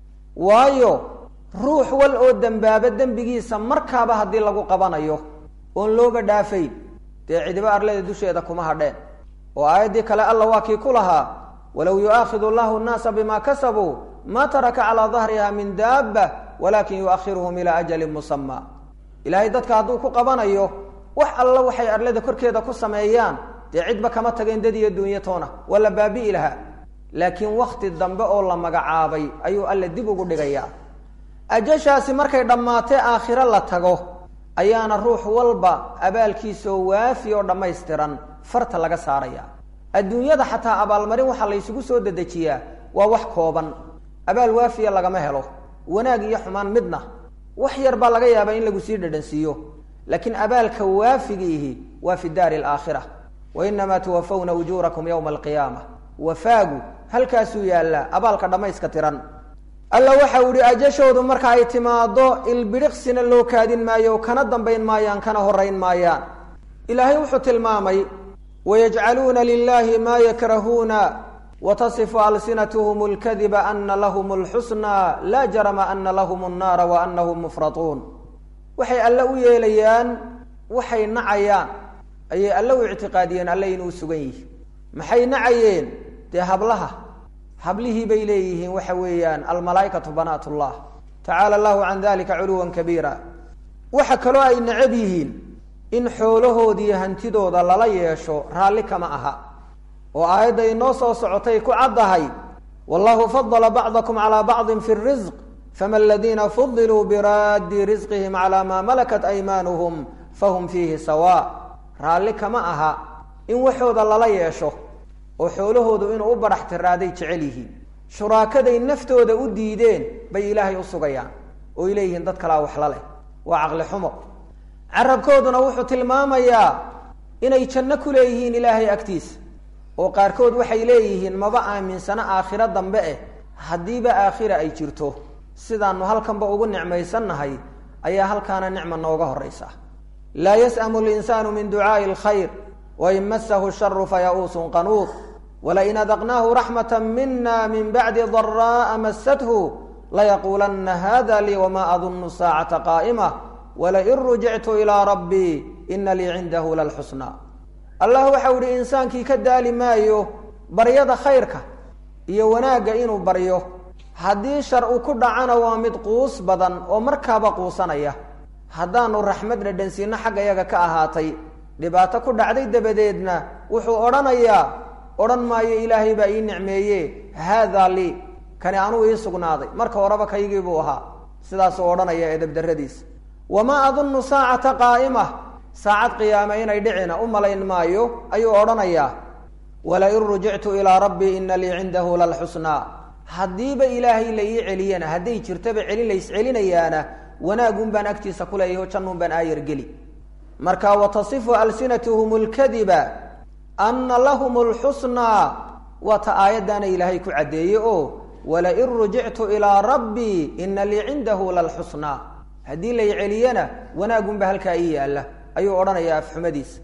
waayo ruux wal oo dembaaba dembigiisa markaaba haddii lagu qabanayo oon looba dhaafayn dee cidibo arlada dusheeda kuma hadheen oo aayaddii kale alla waa kii ku lahaa walow yu'aakhidu allahu nnaasa bima kasabuu ma taraka calaa dahriha min daaba walakin yuakhiruhum ilaa ajalin musamaa ilaahay dadka hadduu ku qabanayo wax alla waxay arlada korkeeda ku sameeyaan dee cidba kama tageen dad iyo duunyo toona waa la baabi'i lahaa laakiin wakti dambe oo la magacaabay ayuu alle dib ugu dhigayaa ajashaasi markay dhammaatee aakhiro la tago ayaana ruux walba abaalkiisaoo waafi oo dhammaystiran farta laga saaraya adduunyada xataa abaalmarin waxaa laysugu soo dedejiyaa waa wax kooban abaal waafiya lagama helo wanaag iyo xumaan midna wax yar baa laga yaabaa in lagu sii dhadhansiiyo laakiin abaalka waafigiihi waa fi daari alaakhira wa inamaa tuwafawna ujuurakum yowma alqiyaama wafaagu halkaasuu yaallaa abaalka dhammayska tiran alla waxau ihi ajashoodu marka ay timaado ilbidhiqsina loo kaadin maayo kana dambayn maayaan kana horayn maayaan ilaahay wuxuu tilmaamay wayajcaluuna lilahi maa yakrahuuna watasifu alsinatuhum lkadiba ana lahum lxusna laa jarama ana lahum nnaara wa anahum mufratuun waxay alle u yeelayaan waxay nacayaan ayay alle u ictiqaadiyeen alle inuu sugan yihi maxay nacayeen dee hablaha hablihii bay leeyihiin waxa weeyaan almalaaikatu banaat llah tacaala allahu can dalika culuwan kabiira waxa kaloo ay necab yihiin in xoolahoodiiyo hantidooda lala yeesho raalli kama aha oo aayadda inoo soo socotay ku caddahay wallahu fadala bacdakum calaa bacdin fi risq fama aladiina fudiluu biraaddi risqihim calaa maa malakat aymaanuhum fahum fiihi sawa raalli kama aha in waxooda lala yeesho oo xoolahoodu inuu u barax tiraaday jecel yihiin shuraakaday naftooda u diideen bay ilaahay u sugayaan oo ay leeyihiin dad kalaa waxla leh waa caqli xumo carabkooduna wuxuu tilmaamayaa inay janno ku leeyihiin ilaahay agtiisa oo qaarkood waxay leeyihiin maba aaminsano aakhiro dambe eh haddiiba aakhira ay jirto sidaanu halkanba ugu nicmaysannahay ayaa halkaana nicma nooga horaysa laa yas'amu linsaanu min ducaa'i alkhayr wain masahu sharu faya'uusun qanuud walain adaqnaahu raxmata mina min bacdi daraa'a masathu layaquulanna hada lii wama adunnu saacata qaa'ima walain rujictu ilaa rabbii ina lii cindahu lalxusna allah waxau ihi insaankii ka daali maayo baryada khayrka iyo wanaagga inuu baryo haddii shar u ku dhacana waa mid quus badan oo markaaba quusanaya haddaanu raxmad dhadhansiino xagga yaga ka ahaatay dhibaato ku dhacday dabadeedna wuxuu odhanayaa odhan maayo ilaahay baa ii nicmeeye haadaa lii kani anuu ii sugnaaday marka horeba kaygii buu ahaa sidaasuu odhanaya edabdarradiisa wamaa adunnu saacata qaa'ima saacad qiyaame inay dhicina u malayn maayo ayuu odhanayaa walain rujictu ilaa rabbii ina lii cindahu lalxusnaa haddiiba ilaahay la ii celiyana hadday jirtaba celin lays celinayaana wanaagun baan agtiisa ku leeyaho jannun baan aayar geli marka watasifu alsinatuhum lkadiba ana lahum lxusnaa waa ta aayaddaana ilaahay ku caddeeye oo walain rujictu ilaa rabbii ina lii cindahu lalxusnaa haddii lay celiyana wanaagunba halkaa ii yaalla ayuu odhanayaa afxumadiisa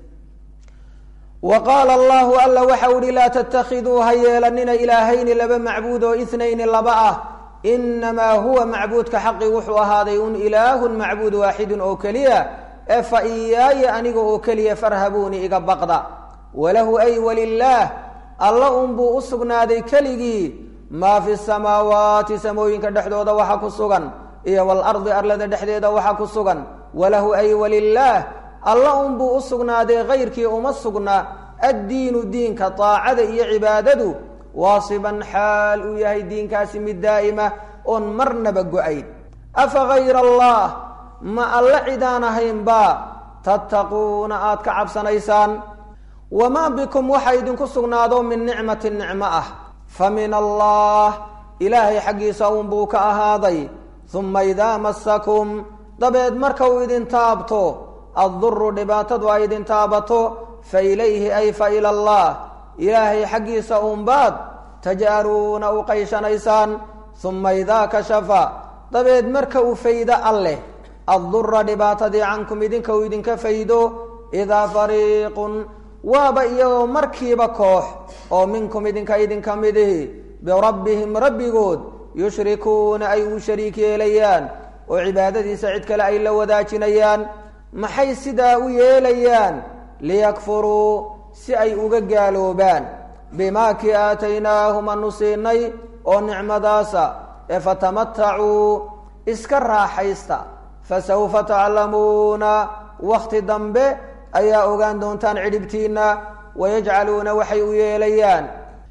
wa qaala allahu alla waxau ihi laa tattakhiduu ha yeelanina ilaahayni laba macbuud oo itnayni laba ah inamaa huwa macbuudka xaqi wuxuu ahaaday un ilaahun macbuud waaxidun oo keliya ee fa iyaaya aniga oo keliya farhabuuni iga baqda walahu ay walilaah alla unbuu u sugnaaday keligii maa fi samaawaati samooyinka dhexdooda waxa ku sugan iyo walardi arlada dhexdeeda waxa ku sugan walahu ay walilaah alla unbuu u sugnaaday kayrkii uma sugna addiinu diinka taacada iyo cibaadadu waasiban xaal uu yahay diinkaasi mid daa'ima oon marnaba go-ayn afa hayra allah ma alla cidaan ahaynba tattaquuna aad ka cabsanaysaan wamaa bikum waxa idinku sugnaado min nicmatin nicmo ah fa min allah ilaahay xaggiisa uunbuu ka ahaaday uma idaa masakum dabeed marka uu idin taabto adduru dhibaatadu ay idin taabato fa ilayhi ay fa ila allah ilaahay xaggiisa uunbaad taj'aluuna u qayshanaysaan uma idaa kashafa dabeed marka uu faydo alleh addura dhibaatadii cankum idinka uu idinka faydo idaa fariiqun waaba iyagoo markiiba koox oo minkum idinka idinka midihi birabbihim rabbigood yushrikuuna ay u shariik yeelayaan oo cibaadadiisa cid kale ay la wadaajinayaan maxay sidaa u yeelayaan liyakfuruu si ay uga gaaloobaan bimaa kii aataynaahum anu siinay oo nicmadaasa ee fatamatacuu iska raaxaysta fasawfa taclamuuna wakhti dambe ayaa ogaan doontaan cidhibtiinna wayajcaluuna waxay u yeelayaan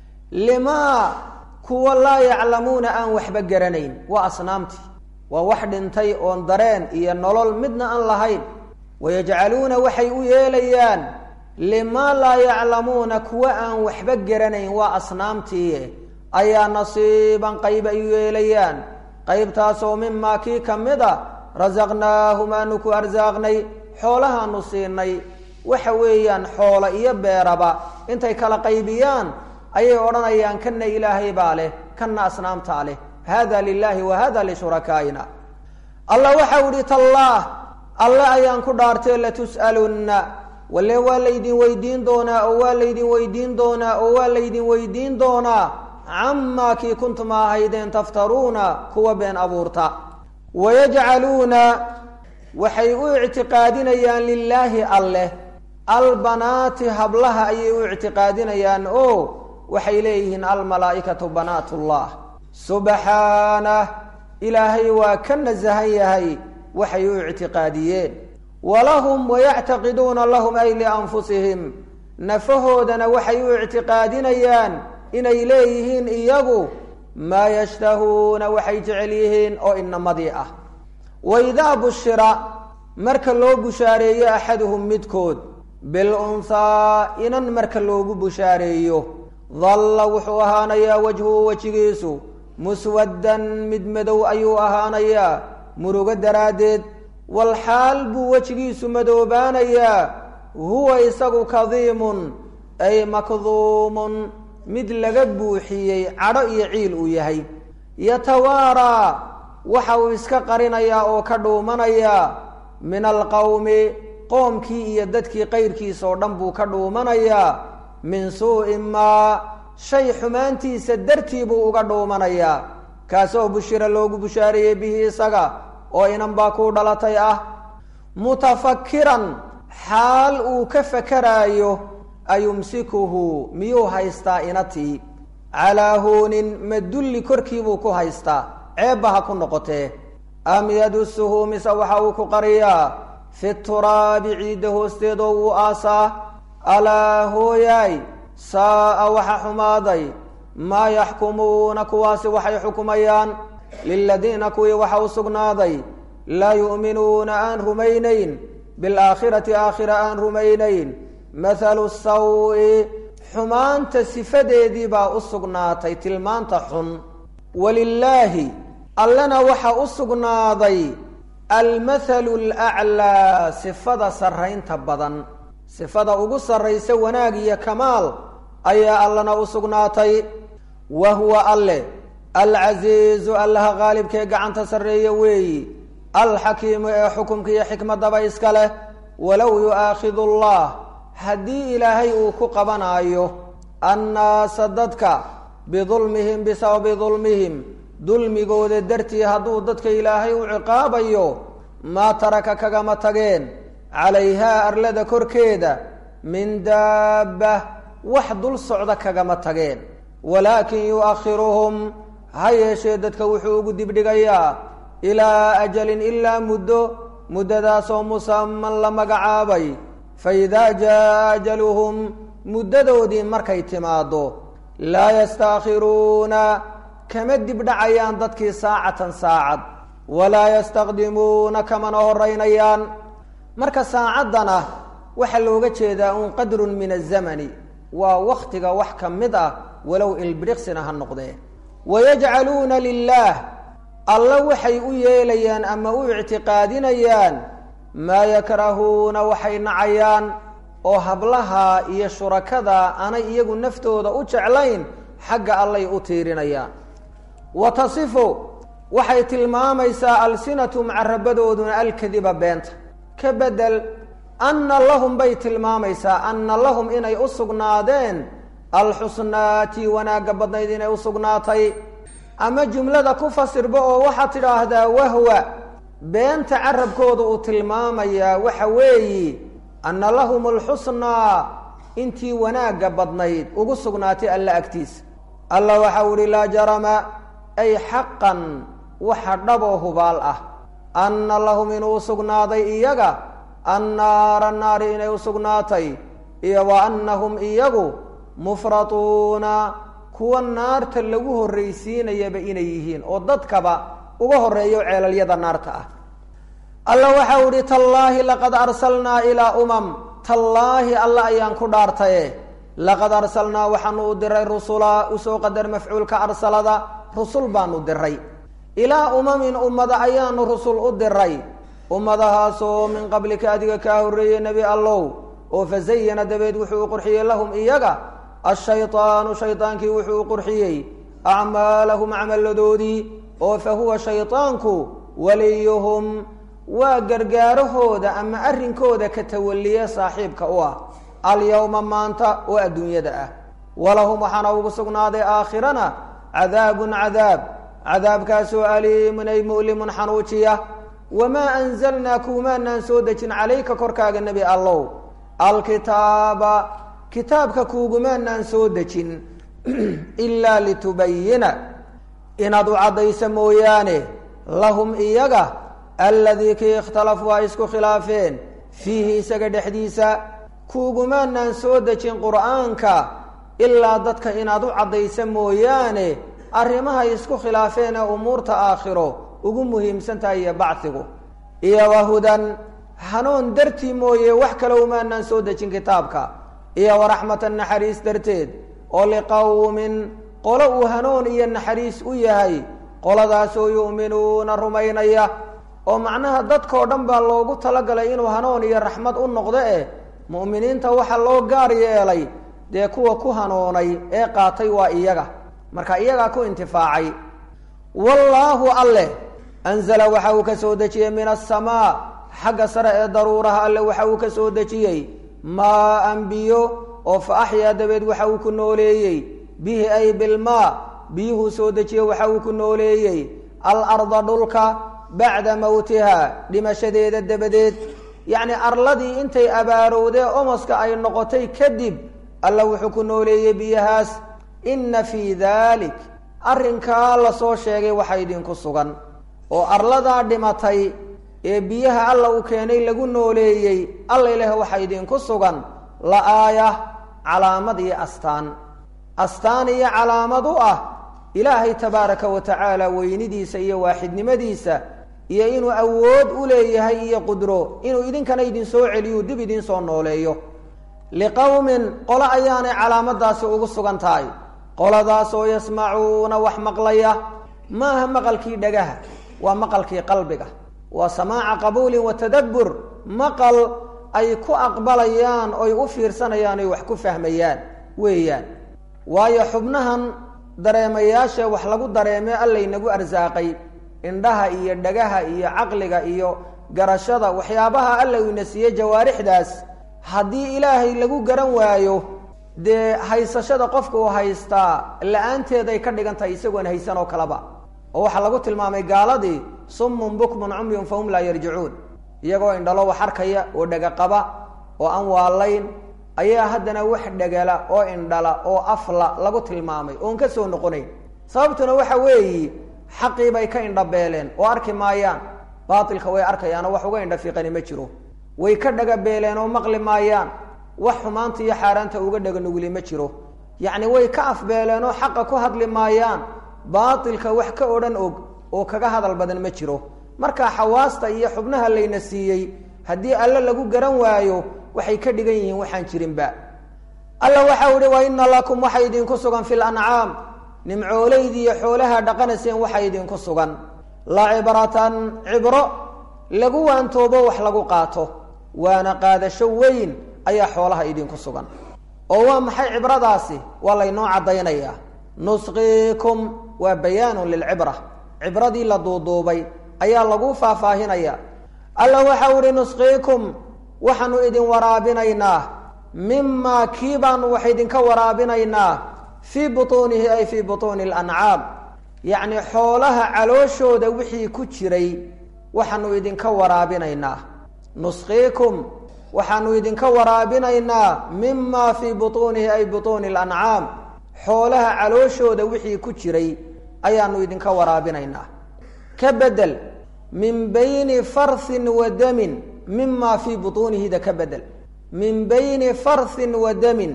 limaa kuwa laa yaclamuuna aan waxba garanayn waa asnaamtii waa wax dhintay oon dareen iyo nolol midna aan lahayn wayajcaluuna waxay u yeelayaan limaa laa yaclamuuna kuwa aan waxba garanayn waa asnaamtii ayaa nasiiban qayb ay u yeelayaan qaybtaasoo mimaa kii ka mid a rasaqnaahum aanu ku arsaaqnay xoolahaanu siinay waxa weeyaan xoola iyo beeraba intay kala qaybiyaan ayay odhanayaan kana ilaahay baa leh kana asnaamtaa leh hada lilaahi wa hada lishurakaaina allah waxau ihi tallaah alle ayaan ku dhaartee latus'alunna walle waa laydin weydiin doonaa oo waa laydin weydiin doonaa oo waa laydin weydiin doonaa camaa kii kuntum ahaydeen taftaruuna kuwa been abuurta wayajcaluuna waxay u ictiqaadinayaan lilaahi alleh albanaati hablaha ayay u ictiqaadinayaan o waxay leeyihiin almalaa'ikatu banaat ullah subxaanah ilaahay waa ka nasahan yahay waxay u ictiqaadiyeen walahum wayactaqiduuna lahum ay lianfusihim nafahoodana waxay u ictiqaadinayaan inay leeyihiin iyagu maa yashtahuuna waxay jecel yihiin oo inamadii ah waidaa bushira marka loo bushaareeyo axaduhum midkood bilunhaa inan marka loogu bushaareeyo dalla wuxuu ahaanayaa wajhuhu wejigiisu muswaddan mid madow ayuu ahaanayaa murugo daraaddeed walxaal buu wejigiisu madoobaanayaa huwa isagu kadiimun ay makduumun mid laga buuxiyey cadho iyo ciil uu yahay yatawaaraa waxa uu iska qarinayaa oo ka dhuumanayaa min alqowmi qoomkii iyo dadkii qayrkiisa oo dhan buu ka dhuumanayaa min suu'i maa shay xumaantiisa dartii buu uga dhuumanayaa kaasoo bushira loogu bushaareeyey bihi isaga oo inan baa kuu dhalatay ah mutafakiran xaal uu ka fakaraayo ayumsikuhu miyuu haystaa inatii calaa huunin madulli korkiibuu ku haystaa ceebba ha ku noqotee am yadusuhu mise waxa uu ku qariyaa fi turaabi ciidda hoosteedoo wuu aasaa alaa hooyaay saa'a waxa xumaaday maa yaxkumuuna kuwaasi waxay xukumayaan liladiina kuwii waxa u sugnaaday laa yu'minuuna aan rumaynayn bilaakhirati aakhira aan rumaynayn mathalu sawi xumaanta sifadeedii baa u sugnaatay tilmaanta xun walilaahi allena waxa u sugnaaday almathalu alaclaa sifada sarraynta badan sifada ugu sarraysa wanaag iyo kamaal ayaa allana u sugnaatay wa huwa alle alcasiizu allaha qaalibkee gacanta sarreeya weeyi alxakiimu ee xukumka iyo xikmadaba iska leh walow yu'aakhidu allah haddii ilaahay uu ku qabanaayo annaasa dadka bidulmihim bisababi dulmihim dulmigooda dartii hadduu dadka ilaahay u ciqaabayo maa taraka kagama tageen calayhaa arlada korkeeda min daabba wax dul socda kagama tageen walaakin yu'akhiruhum ha yeeshee dadka wuxuu ugu dibdhigayaa ilaa ajalin ilaa muddo muddadaasoo musaman la magacaabay fa idaa jaa ajaluhum muddadoodii markay timaaddo laa yastaakhiruuna kama dibdhacayaan dadkii saacatan saacad walaa yastaqdimuuna kamana horeynayaan marka saacaddana waxaa looga jeedaa un qadrun min azamani waa waktiga wax ka mid ah walow ilbiriqsina ha noqdee wayajcaluuna lilaah alla waxay u yeelayaan ama u ictiqaadinayaan maa yakrahuuna waxay nacayaan oo hablaha iyo shurakada aanay iyagu naftooda u jeclayn xagga allay u tiirinayaan wa tasifu waxay tilmaamaysaa alsinatum carabadooduna alkadiba beenta ka bedel anna lahum bay tilmaamaysaa anna lahum inay u sugnaadeen alxusnaati wanaagga badnayd inay u sugnaatay ama jumlada ku fasirba oo waxaad tidhaahdaa wahwa beenta carabkooda uu tilmaamayaa waxa weeyi anna lahum alxusnaa intii wanaagga badnayd ugu sugnaatay alla agtiisa alla waxau ihi laa jarama ay xaqan waxa dhaboo hubaal ah anna lahum inuu sugnaaday iyaga annaara naari inay u sugnaatay iyo wa annahum iyagu mufratuuna kuwa naarta lagu horraysiinayaba inay yihiin oo dadkaba uga horreeyo ceelalyada naarta ah alla waxau ihi tallaahi laqad arsalnaa ilaa umam tallaahi alla ayaan ku dhaartaye laqad arsalnaa waxaanu u diray rusula usoo qadar mafcuulka arsalada rusul baanu diray ilaa umamin ummada ayaanu rusul u diray ummadahaasoo min qablika adiga kaa horreeyey nebi allow oo fazayana dabeed wuxuu u qurxiyey lahum iyaga ashaydaanu shaydaankii wuxuu u qurxiyey acmaalahum camalladoodii oo fa huwa shaydaanku waliyuhum waa gargaarahooda ama arrinkooda ka tawaliye saaxiibka u ah alyawma maanta oo adduunyada ah walahum waxaana ugu sugnaaday aakhirana cadaabun cadaab cadaabkaasoo aliimun ay mu'limun xanuujiya wamaa anzalnaa kuumaanaan soo dejin calayka korkaaga nebi allow alkitaaba kitaabka kuugumaanaan soo dejin ilaa litubayina inaad u caddaysa mooyaane lahum iyaga alladii kii ikhtalafuu ay isku khilaafeen fiihi isaga dhexdiisa kuugumaanaan soo dejin qur'aanka ilaa dadka inaad u caddaysa mooyaane arrimahay isku khilaafeen ee umuurta aakhiro ugu muhiimsan tahay iyo bacdigu iyo wahudan hanuun dartii mooye wax kale umaanaan soo dejin kitaabka iyo waraxmatan naxariis darteed oo liqowmin qolo uu hanuun iyo naxariis u yahay qoladaasoo yu'minuuna rumaynaya oo macnaha dadkao dhan baa loogu talagalay inuu hanuun iyo raxmad u noqdo eh mu'miniinta waxaa loo gaar yeelay dee kuwa ku hanuunay ee qaatay waa iyaga marka iyagaa ku intifaacay wallaahu alleh anzala waxa uu ka soo dejiyey min asamaa xagga sare ee daruuraha alle waxa uu ka soo dejiyey maa an biyo oo fa axyaa dabeed waxa uu ku nooleeyey bihi ay bilmaa biyuhuu soo dejiye waxa uu ku nooleeyey alarda dhulka bacda mowtiha dhimashadeeda dabadeed yacni arladii intay abaarowdee omoska ay noqotay kadib alla wuxuu ku nooleeyey biyahaas inna fii daalik arrinkaa lasoo sheegay waxa idinku sugan oo arladaa dhimatay ee biyaha alla uu keenay lagu nooleeyey alla ilaaha waxaa idinku sugan la aaya calaamad iyo astaan astaan iyo calaamad u ah ilaahay tabaaraka wa tacaala weynidiisa iyo waaxidnimadiisa iyo inuu awood u leeyahay iyo qudro inuu idinkana idinsoo celiyu dib idinsoo nooleeyo liqowmin qolo ayaanay calaamadaasi ugu sugan tahay qoladaasoo yasmacuuna wax maqlaya maaha maqalkii dhagaha waa maqalkii qalbiga waa samaaca qabuulin wa tadabbur maqal ay ku aqbalayaan oy u fiirsanayaan oy wax ku fahmayaan weeyaan waayo xubnahan dareemayaasha wax lagu dareemee allaynagu arsaaqay indhaha iyo dhagaha iyo caqliga iyo garashada waxyaabaha alla ina siiye jawaarixdaas haddii ilaahay lagu garan waayo dee haysashada qofka uu haystaa la-aanteeday ka dhigan tahay isagoon haysan oo kaleba oo waxaa lagu tilmaamay gaaladii summun bukmun cumyun fahum laa yarjicuun iyagoo indhalo wax arkaya oo dhega qaba oo aan waalayn ayaa haddana wax dhegala oo indhala oo afla lagu tilmaamay oon ka soo noqonayn sababtuna waxa weeyi xaqii bay ka indhabeeleen oo arki maayaan baatilka way arkayaanoo wax uga indhafiiqani ma jiro way ka dhagabeeleen oo maqli maayaan wax xumaanta iyo xaaraanta uga dhaganuguli ma jiro yacni way ka afbeeleen oo xaqa ku hadli maayaan baatilka wax ka odhan og oo kaga hadal badan ma jiro marka xawaasta iyo xubnaha layna siiyey haddii alle lagu garan waayo waxay ka dhigan yihiin waxaan jirinba alla waxau ihi wa ina lakum waxa idinku sugan fi lancaam nimcooleydi iyo xoolaha dhaqanayseen waxa idinku sugan la cibratan cibro lagu waantoobo wax lagu qaato waana qaadasho weyn ayaa xoolaha idinku sugan oo waa maxay cibradaasi waa laynoo caddaynayaa nusqiikum waa bayaanun lilcibra cibradii la duuduubay ayaa lagu faahfaahinaya alla waxau ihi nusqiikum waxaanu idin waraabinaynaa mimaa kii baanu wax idinka waraabinaynaa fii butuunihi ay fii butuuni alancaam yacni xoolaha calooshooda wixii ku jiray waxaanu idinka waraabinaynaa nusqiikum waxaanu idinka waraabinaynaa mimaa fii butuunihi ay butuuni alancaam xoolaha calooshooda wixii ku jiray ayaanu idinka waraabinaynaa ka bedel min bayni farthin wa damin mima fii butuunihida ka bedel min bayni farthin wa damin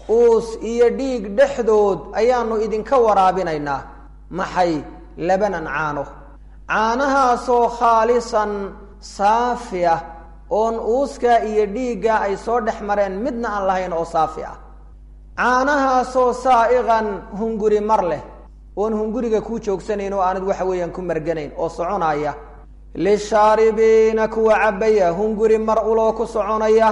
uus iyo dhiig dhexdood ayaanu idinka waraabinaynaa maxay labanan caano caanahaasoo khaalisan saafi ah oon uuskaa iyo dhiiggaa ay soo dhex mareen midna aan lahayn oo saafi ah caanahaasoo saa'iqan hunguri mar leh oon hunguriga kuu joogsanayn oo aanad waxa weeyaan ku marganayn oo soconaya lishaaribiina kuwa cabaya hunguri mar uloo ku soconaya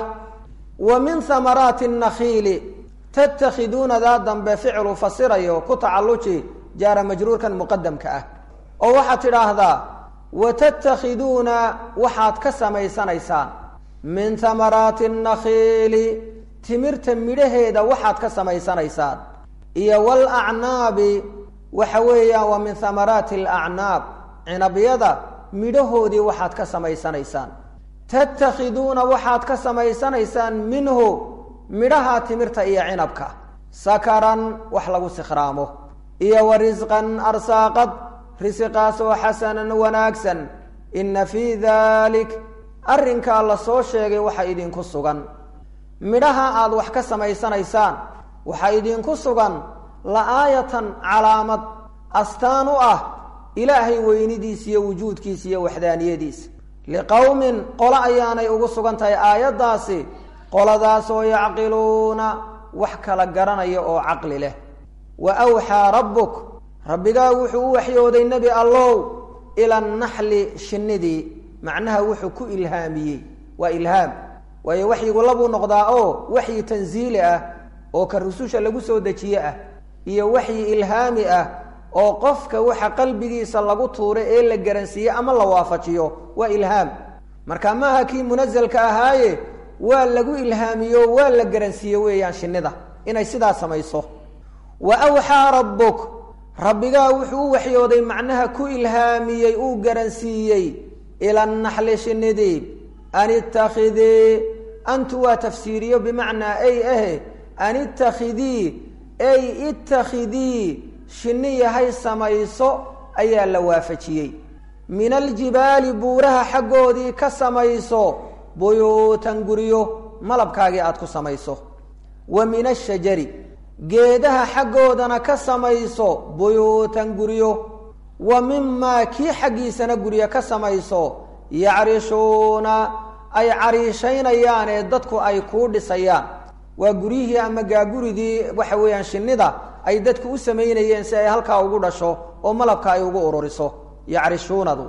wa min hamaraati nakhiili tattakhiduunadaa dambe ficlu fasirayo ku tacalluji jaara majruurkan muqadamka ah oo waxaad tidhaahdaa wa tattakhiduuna waxaad ka samaysanaysaan min hamaraati nakhiili timirta midhaheeda waxaad ka samaysanaysaan iyo walacnaabi waxa weeyaan waa min hamaraati alacnaab cinabyada midhahoodii waxaad ka samaysanaysaan tattakhiduuna waxaad ka samaysanaysaan minhu midhaha timirta iyo cinabka sakaran wax lagu sikhraamo iyo wa risqan arsaaqad risiqaasoo xasanan wanaagsan inna fii dalik arrinkaa la soo sheegay waxa idinku sugan midhaha aad wax ka samaysanaysaan waxaa idinku sugan la-aayatan calaamad astaan u ah ilaahay weynidiis iyo wujuudkiis iyo waxdaaniyadiis liqowmin qolo ayaanay ugu sugan tahay aayaddaasi qoladaasoo yacqiluuna wax kala garanaya oo caqli leh wa awxaa rabbuk rabbigaa wuxuu u waxyooday nebi allow ila naxli shinnidii macnaha wuxuu ku ilhaamiyey waa ilhaam waayo waxyigu labuu noqdaa oo waxyi tansiili ah oo ka rususha lagu soo dejiye ah iyo waxyi ilhaami ah oo qofka waxa qalbigiisa lagu tuuray ee la garansiiye ama la waafajiyo waa ilhaam marka maaha kii munasalka ahaaye waa lagu ilhaamiyo waa la garansiiye weeyaan shinnida inay sidaa samayso wa awxaa rabbuk rabbigaa wuxuu u waxyooday macnaha ku ilhaamiyey uu garansiiyey ila naxli shinnidii an ittakhidii antu waa tafsiiriyo bimacnaa ay ahe an ittakhidii ay ittakhidii shinni yahay samayso ayaa la waafajiyey min aljibaali buuraha xaggoodii ka samayso buyuutan guryo malabkaagii aada ku samayso wa min ashajari geedaha xaggoodana ka samayso buyuutan guryo wa mimaa kii xaggiisana guryo ka samayso yacriishuuna ay cariishaynayaan ee dadku ay kuu dhisayaan waa guryihii ama gaaguridii waxa weeyaan shinnida ay dadku u samaynayeen si ay halkaa ugu dhasho oo malabka ay ugu ururiso yacrishuunadu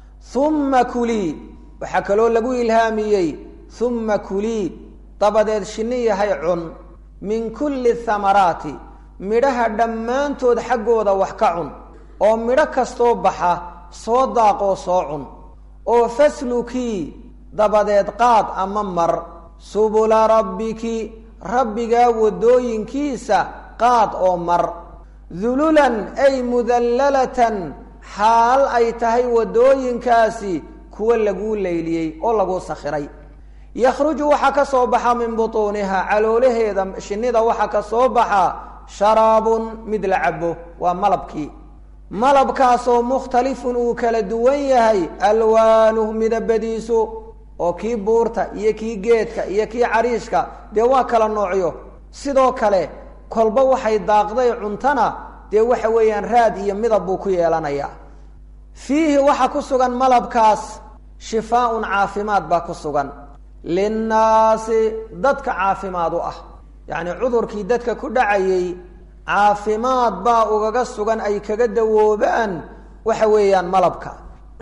humma kulii waxaa kaloo lagu ilhaamiyey humma kulii dabadeed shinni yahay cun min kulli thamaraati midhaha dhammaantood xaggooda wax ka cun oo midho kastoo baxa soo daaqoo soo cun oo faslukii dabadeed qaad ama mar subula rabbiki rabbigaa waddooyinkiisa qaad oo mar dululan ay mudallalatan xaal ay tahay waddooyinkaasi kuwa laguu leyliyey oo laguu sakhiray yakhruju waxaa ka soo baxa min butuuniha caloolaheeda shinnida waxaa ka soo baxa sharaabun mid la cabo waa malabkii malabkaasoo mukhtalifun uu kala duwan yahay alwaanuh midabadiisu oo kii buurta iyo kii geedka iyo kii cariishka dee waa kala noocyo sidoo kale kolba waxay daaqday cuntana dee waxa weeyaan raad iyo midab buu ku yeelanayaa fiihi waxaa ku sugan malabkaas shifaaun caafimaad baa ku sugan linnaasi dadka caafimaad u ah yacni cudurkii dadka ku dhacayay caafimaad baa ugaga sugan ay kaga dawoobaan waxa weeyaan malabka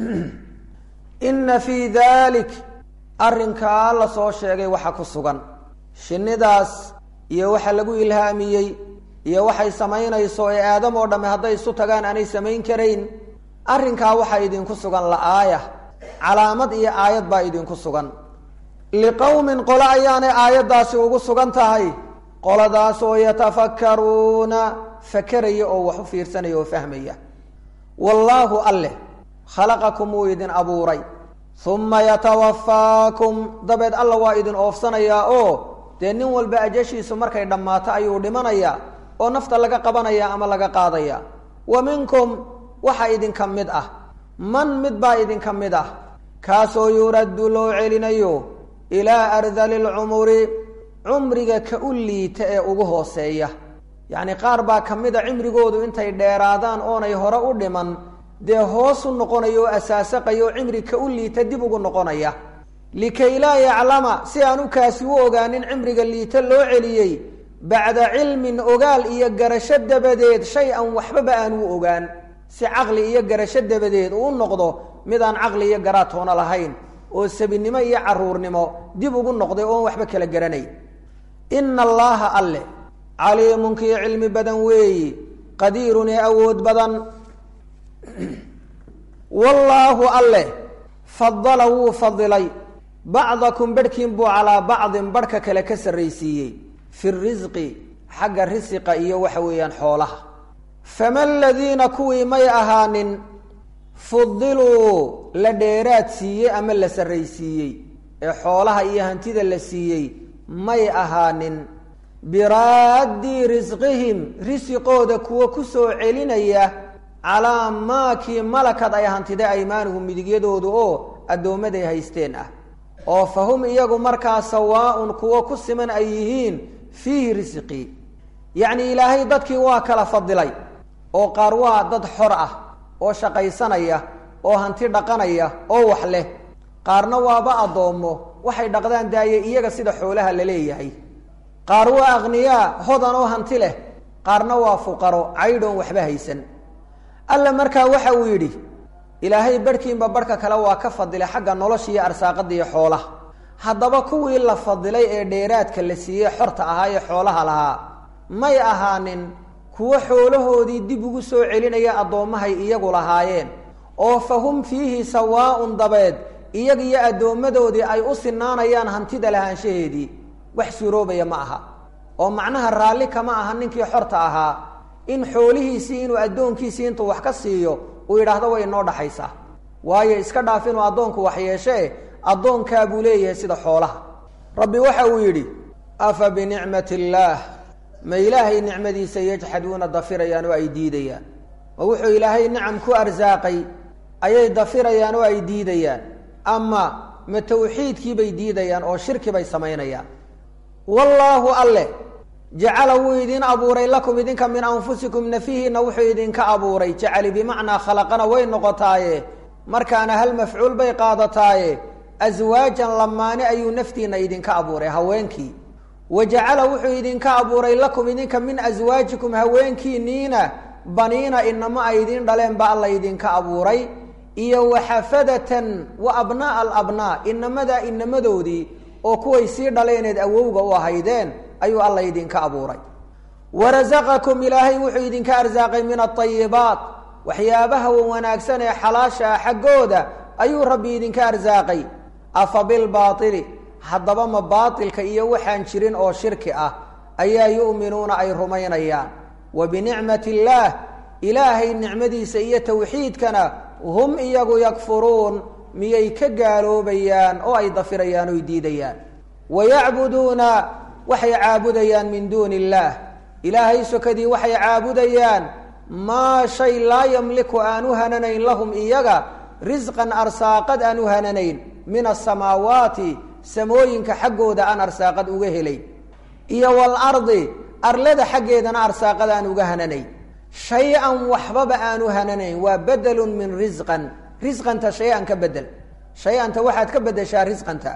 inna fii dalik arrinkaa la soo sheegay waxa ku sugan shinnidaas iyo waxa lagu ilhaamiyey iyo waxay samaynayso ee aadam oo dhamme hadday isu tagaan aanay samayn karayn arrinkaa waxaa idinku sugan la-aaya calaamad iyo aayad baa idinku sugan liqowmin qole ayaanay aayaddaasi ugu sugan tahay qoladaas oo yatafakkaruuna fakeraya oo wax u fiirsanaya oo fahmaya wallaahu alleh khalaqakum wuu idin abuuray uma yatawafaakum dabeed alla waa idin oofsanayaa oo dee nin walba ajashiisu markay dhammaato ayuu dhimanayaa oo nafta laga qabanaya ama laga qaadaya wa minkum waxa idinka mid ah man mid baa idinka mid ah kaasoo yuraddu loo celinayo ilaa ardali lcumuri cumriga ka u liita ee ugu hooseeya yacni qaar baa ka mid a cimrigoodu intay dheeraadaan oonay hore u dhiman dee hoos u noqonaya oo asaasaqaya oo cimri ka u liita dib ugu noqonaya likay laa yaclama si aan u kaasi u ogaanin cimriga liita loo celiyey bacda cilmin ogaal iyo garasho dabadeed shay an waxbaba aan u ogaan si caqli iyo garasho dabadeed uu u noqdo mid aan caqli iyo garaatoona lahayn oo sabinimo iyo caruurnimo dib ugu noqday oon waxba kala garanay ina allaaha alle caliimun kii cilmi badan weeyi qadiirun ee awood badan wallaahu alle fadala wuu fadilay bacdakum barhkiin buu calaa bacdin barhka kale ka sarraysiiyey fi risqi xagga risiqa iyo waxa weeyaan xoolaha fama aladiina kuwii may ahaanin fudiluu la dheeraad siiyey ama la sarraysiiyey ee xoolaha iyo hantida la siiyey may ahaanin biraaddi risqihim risiqooda kuwa ku soo celinaya calaa maakii malakad ay hantida aymaanuhum midigyadoodu oo addoommaday haysteen ah oo fa hum iyagu markaa sawaa-un kuwo ku siman ay yihiin fiihi risqii yacni ilaahay dadkii waa kala fadilay oo qaar waa dad xor ah oo shaqaysanaya oo hanti dhaqanaya oo wax leh qaarna waaba addoommo waxay dhaqdaan daaye iyaga sida xoolaha la leeyahay qaar waa akhniyaa hodan oo hanti leh qaarna waa fuqaro caydhoon waxba haysan alla markaa waxa uu yidhi ilaahay barhkiinba barhka kale waa ka fadilay xagga nolosha iyo arsaaqada iyo xoolaha haddaba kuwii la fadilay ee dheeraadka la siiyey xorta ahaa ee xoolaha lahaa may ahaanin kuwo xoolahoodii dib ugu soo celinaya addoommahay iyagu lahaayeen oo fa hum fiihi sawaa-un dabeed iyaga iyo addoommadoodii ay u sinaanayaan hantida lahaanshaheedii wax suuroobaya ma aha oo macnaha raalli kama aha ninkii xorta ahaa in xoolihiisii inuu addoonkiisii intuu wax ka siiyo uu yidhaahdo way inoo dhaxaysaa waayo iska dhaaf inuu addoonku wax yeeshee addoonkaa buu leeyahay sida xoolaha rabbi waxa uu yidhi afa binicmati illaah ma ilaahay nicmadiisa yajxaduuna dafirayaan oo ay diidayaan ma wuxuu ilaahay nicam ku arsaaqay ayay dafirayaan oo ay diidayaan ama ma tawxiidkiibay diidayaan oo shirki bay samaynayaan wallaahu alle jacala wuu idin abuuray lakum idinka min anfusikum nafihiina wuxuu idinka abuuray jacali bimacnaa khalaqana way noqotaaye markaana hal mafcuul bay qaadataaye aswaajan lamaane ayuu naftiina idinka abuuray haweenkii wa jacala wuxuu idinka abuuray lakum idinka min aswaajikum haweenkiiniina baniina inama ay idiin dhaleen ba alla idinka abuuray iyo waxafadatan wa abnaaa alabnaa inamadaa inamadoodii oo kuway sii dhaleeneed awowga u ahaydeen ayuu alla idinka abuuray warasaqakum ilaahay wuxuu idinka arsaaqay min aayibaat waxyaabaha wanaagsan ee xalaasha ah xaggooda ayuu rabbi idinka arsaaqay afa bilbaaili haddaba ma baatilka iyo waxaan jirin oo shirki ah ayaa yu'minuuna ay rumaynayaan wa binicmati illaah ilaahay nicmadiisa iyo tawxiidkana hum iyagu yakfuruun miyay ka gaaloobayaan oo ay dafirayaan oy diidayaan wayacbuduuna waxay caabudayaan min duuni illaah ilaahay sokadii waxay caabudayaan maa shay laa yamliku aan u hananayn lahum iyaga risqan arsaaqad aan u hananayn min asamaawaati samooyinka xaggooda aan arsaaqad uga helayn iyo walardi arlada xaggeedana arsaaqad aan uga hananayn shay-an waxbaba aan u hananayn waa bedelun min risqan risqanta shay-an ka bedel shay-anta waxaad ka bedeshaa risqanta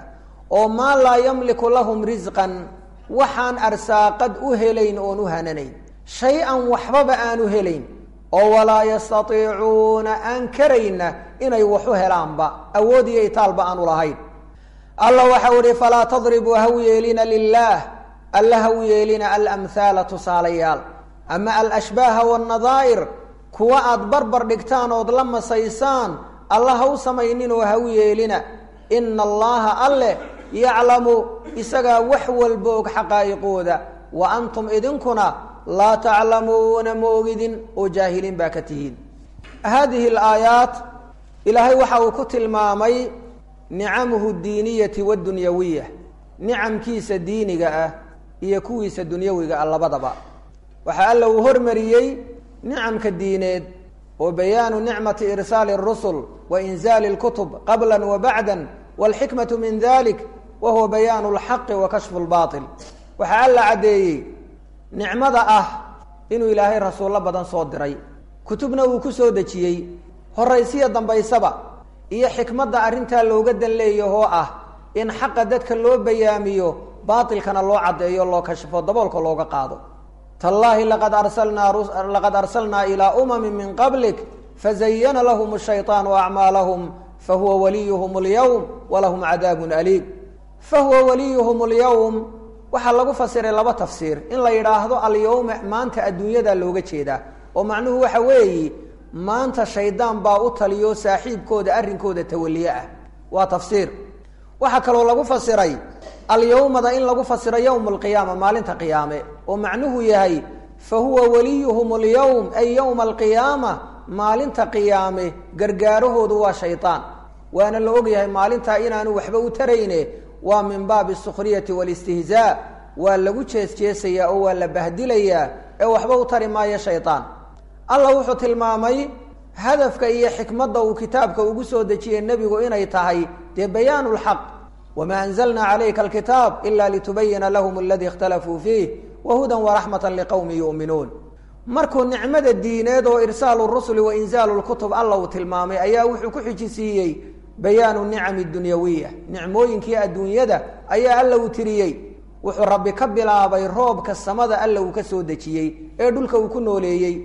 oo maa laa yamliku lahum risqan waxaan arsaaqad u helayn oon u hananayn shay-an waxbaba aanu helayn oo walaa yastatiicuuna aan karayna inay wax u helaanba awood iyo itaalba aanu lahayn allah waxau ihi falaa tadribuu haw yeelina lilaah alla haw yeelina alamhaala tusaalayaal ama alashbaaha wannadaa'ir kuwa aad barbar dhigtaan ood la masaysaan alla haw samayninoo haw yeelina ina allaha alleh yaclamu isagaa wax walba og xaqaa'iqooda wa antum idinkuna laa taclamuuna ma ogidin oo jaahiliin baa ka tihiin haadihi alaayaat ilaahay waxa uu ku tilmaamay nicamuhu diiniyati waddunyawiya nicamkiisa diiniga ah iyo kuwiisa dunyawiga ah labadaba waxaa alla uu hormariyey nicamka diineed oo bayaanu nicmati irsaali اrusul wa inzaali اlkutub qabla wa bacda wاlxikmatu min dalik wa huwa bayaanu اlxaqi wa kashfu اlbaطil waxaa alla caddeeyey nicmada ah inuu ilaahay rasuullo badan soo diray kutubna uu ku soo dejiyey horaysiya dambaysaba iyo xikmadda arrintaa looga dan leeyahoo ah in xaqa dadka loo bayaamiyo baatilkana loo caddeeyo loo kashfo daboolka looga qaado tallaahi laqad arsalnaa laqad arsalnaa ilaa umamin min qablik fazayana lahum shayطaanu acmaalahum fahuwa waliyuhum اlyowm walahum cadaabun aliim fahuwa waliyuhum اlyowm waxaa lagu fasiray laba tafsiir in la yidhaahdo alyowma maanta adduunyada looga jeedaa oo macnuhu waxa weeyi maanta shaydaan baa u taliyo saaxiibkooda arrinkooda tawaliye ah waa tafsiir waxaa kaloo lagu fasiray alyowmada in lagu fasiro yowm alqiyaama maalinta qiyaame oo macnuhu yahay fa huwa waliyuhum alyowm ay yowma alqiyaama maalinta qiyaame gargaarahoodu waa shaydaan waana la ogyahay maalintaa inaanu waxba u tarayne waa min baabi sukhriyati walistihzaa waa lagu jeesjeesayaa oo waa la bahdilayaa ee waxba u tari maayo shaydaan allah wuxuu tilmaamay hadafka iyo xikmadda uu kitaabka ugu soo dejiyey nebigu inay tahay dee bayaanu lxaq wamaa anzalna calayka alkitaab ila litubayina lahum aladii ikhtalafuu fiih wahudan waraxmata liqowmi yu'minuun markuu nicmada diineed oo irsaalu rusuli wa inzaalu lkutub alla uu tilmaamay ayaa wuxuu ku xijisiiyey bayaanu nicami dunyawiya nicmooyinkii adduunyada ayaa alla uu tiriyey wuxuu rabbi ka bilaabay roobka samada alla uu ka soo dejiyey ee dhulka uu ku nooleeyey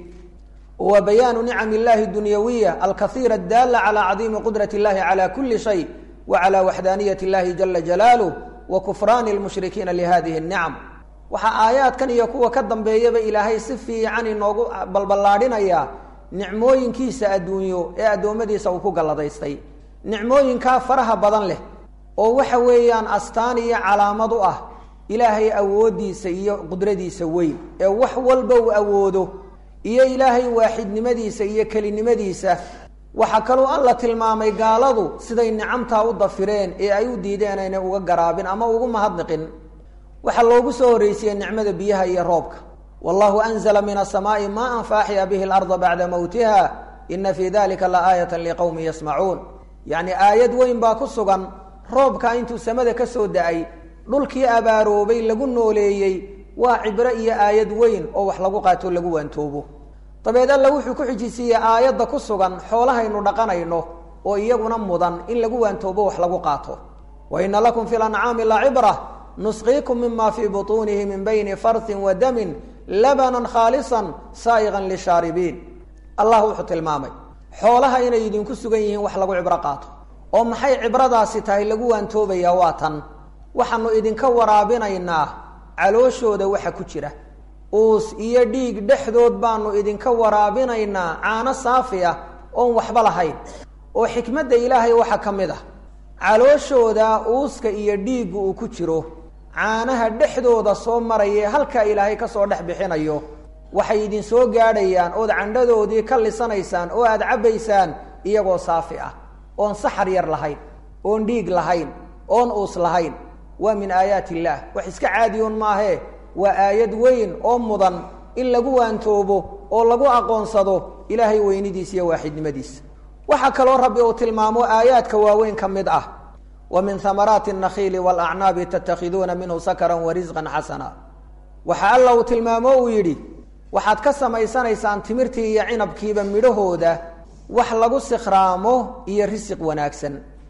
wa bayaanu nicam illahi dunyawiya alkaiira adaala calى cadiimi qudrat اllahi calى kuli shay wa calى waxdaaniyat اllahi jala jalaaluh wa kufraani lmushrikiina lihadihi اnicam waxaa aayaadkan iyo kuwa ka dambeeyaba ilaahay si fiican inoogu balballaadhinaya nicmooyinkiisa adduunyo ee addoommadiisa uu ku galladaystay nicmooyinkaa faraha badan leh oo waxa weeyaan astaan iyo calaamad u ah ilaahay awooddiisa iyo qudradiisa weyn ee wax walba uu awoodo iyo ilaahay waaxidnimadiisa iyo kelinimadiisa waxaa kaloo alla tilmaamay gaaladu siday nicamtaa u dafireen ee ay u diideen aynay uga garaabin ama ugu mahadniqin waxaa loogu soo horreysiyey nicmada biyaha iyo roobka wallahu anzla min asamaai maan faaxya bihi larda bacda mowtiha ina fii dalika la aayata liqowmi yasmacuun yacni aayad weyn baa ku sugan roobka intuu samada ka soo da-ay dhulkii abaaroobay lagu nooleeyey waa cibro iyo aayad weyn oo wax lagu qaato lagu waantoobo dabeed alla wuxuu ku xijisiiyey aayadda ku sugan xoolahaynu dhaqanayno oo iyaguna mudan in lagu waantoobo wax lagu qaato wa ina lakum fi lancaami lacibra nusqiikum mima fii butuunihi min bayni farsin wa damin labanan khaalisan saa'iqan lishaaribiin allah wuxuu tilmaamay xoolaha inay idinku sugan yihiin wax lagu cibro qaato oo maxay cibradaasi tahay lagu waantoobayaa waa tan waxaanu idinka waraabinaynaa calooshooda waxa ku jira uus iyo dhiig dhexdood baanu idinka waraabinaynaa caano saafi ah oon waxba lahayn oo xikmadda ilaahay waxaa ka mid ah calooshooda uuska iyo dhiigga uu ku jiro caanaha dhexdooda soo maraya ee halkaa ilaahay ka soo dhex bixinayo waxay idin soo gaadhayaan ood candhadoodii ka lisanaysaan oo aad cabbaysaan iyagoo saafi ah oon saxar yar lahayn oon dhiig lahayn oon uus lahayn waa min aayaat illaah wax iska caadiyoon maahee waa aayad weyn oo mudan in lagu waantoobo oo lagu aqoonsado ilaahay weynidiisa iyo waaxidnimadiisa waxaa kaloo rabbi uu tilmaamo aayaadka waaweyn ka mid ah wa min hamaraati الnakhiili wاlacnaabi tatakhiduuna minhu sakran warisqan xasana waxa alla uu tilmaamo uu yidhi waxaad ka samaysanaysaan timirtii iyo cinabkiiba midhahooda wax lagu sikhraamo iyo risiq wanaagsan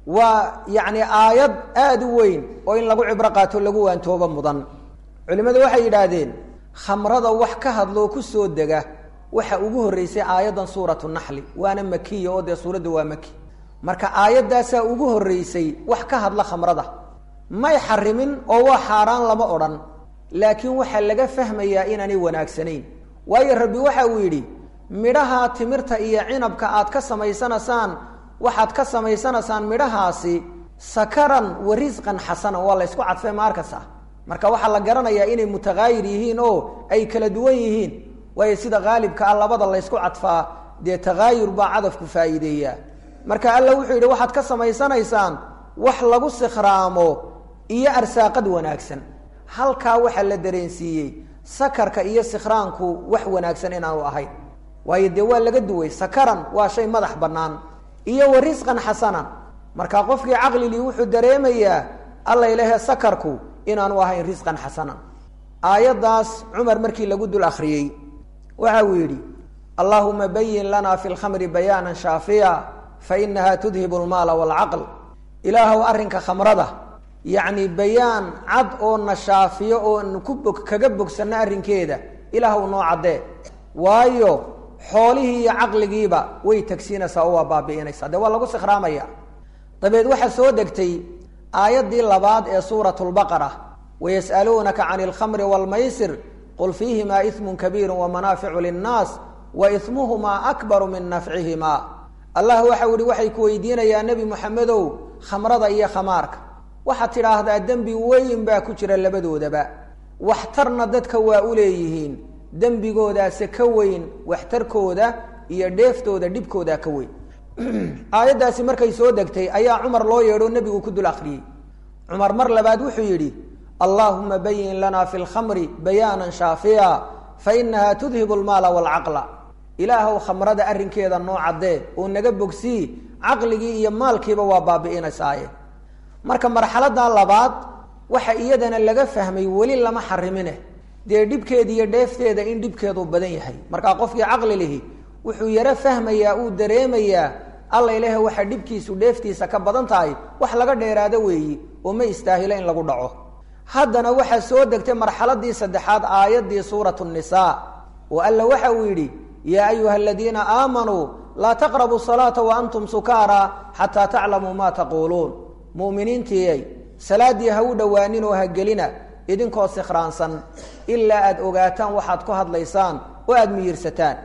waa yacni aayad aada u weyn oo in lagu cibro qaato lagu waantoobo mudan culimmadu waxay yidhaahdeen khamrada wax ka hadloo ku soo dega waxa ugu horreysay aayaddan suuratu naxli waana makiya oo dee suuradda waa maki marka aayaddaasaa ugu horreysay wax ka hadla khamrada may xarimin oo waa xaaraan lama odhan laakiin waxaa laga fahmayaa inaanay wanaagsanayn waayo rabbi waxa uu yidhi midhaha timirta iyo cinabka aad ka samaysanaysaan waxaad ka samaysanaysaan midhahaasi sakaran wa risqan xasanan waa la ysku cadfay maarkasa marka waxaa la garanayaa inay mutakaayir yihiin oo ay kala duwan yihiin waayo sida haalibka ah labada la ysku cadfaa dee takaayur baa cadafku faa'iideeyaa marka alla wuxuu yidhi waxaad ka samaysanaysaan wax lagu sikhraamo iyo arsaaqad wanaagsan halkaa waxaa la dareensiiyey sakarka iyo sikhraanku wax wanaagsan inaanu ahayn waayo dee waa laga duway sakaran waa shay madax bannaan iyo wa risqan xasanan marka qofkii caqligii wuxuu dareemayaa alla ilahe sakarku inaanu ahayn risqan xasanan aayaddaas cumar markii lagu dul akhriyey waxa uu yidhi allahuma bayin lana fi lkhamri bayaanan shaafiya fa inaha tudhibu lmaala waalcaql ilaahow arrinka khamrada yacni bayaan cad oo na shaafiyo oo ku bog kaga bogsanno arrinkeeda ilaahw noo caddee waayo xoolihii iyo caqligiiba way tagsiinaysaa oo waa baabi'inaysaa dee waa lagu sikhraamaya dabeed waxaa soo degtay aayaddii labaad ee suurat lbaqara wayas'aluunaka can alkhamri waalmaysir qul fiihimaa ismun kabiiru wamanaaficu linnaas wa ismuhumaa akbaru min nafcihimaa allah waxau yihi waxay ku weydiinayaa nebi moxamedow khamrada iyo khamaarka waxaad tidhaahdaa dembi weyn baa ku jira labadoodaba waxtarna dadka waa u leeyihiin dembigoodaase ka weyn waxtarkooda iyo dheeftooda dhibkooda ka weyn aayaddaasi markay soo degtay ayaa cumar loo yeedho nebigu ku dul akhriyey cumar mar labaad wuxuu yidhi allaahuma bayin lana fi lkhamri bayaanan shaafiya fa inaha tudhibu lmaala waalcaqla ilaahow khamrada arrinkeeda noo caddee oo naga bogsii caqligii iyo maalkiiba waa baabi'inaysaaye marka marxaladda labaad waxa iyadana laga fahmay weli lama xarimine dee dhibkeeda iyo dheefteeda in dhibkeedu badan yahay markaa qofkii caqli lihi wuxuu yaro fahmayaa uu dareemayaa alla ilahe waxa dhibkiisu dheeftiisa ka badan tahay wax laga dheeraado weeyi oo ma istaahilo in lagu dhaco haddana waxaa soo degtay marxaladii saddexaad aayaddii suuratu nisaa oo alla waxa uu yidhi yaa ayuha aladiina aamanuu laa taqrabu salaata wa antum sukaara xataa taclamuu ma taquuluun mu'miniintiiyay salaaddii ha u dhowaanin oo ha gelina idinkoo sikhraansan ilaa aada ogaataan waxaad ku hadlaysaan oo aada miyirsataan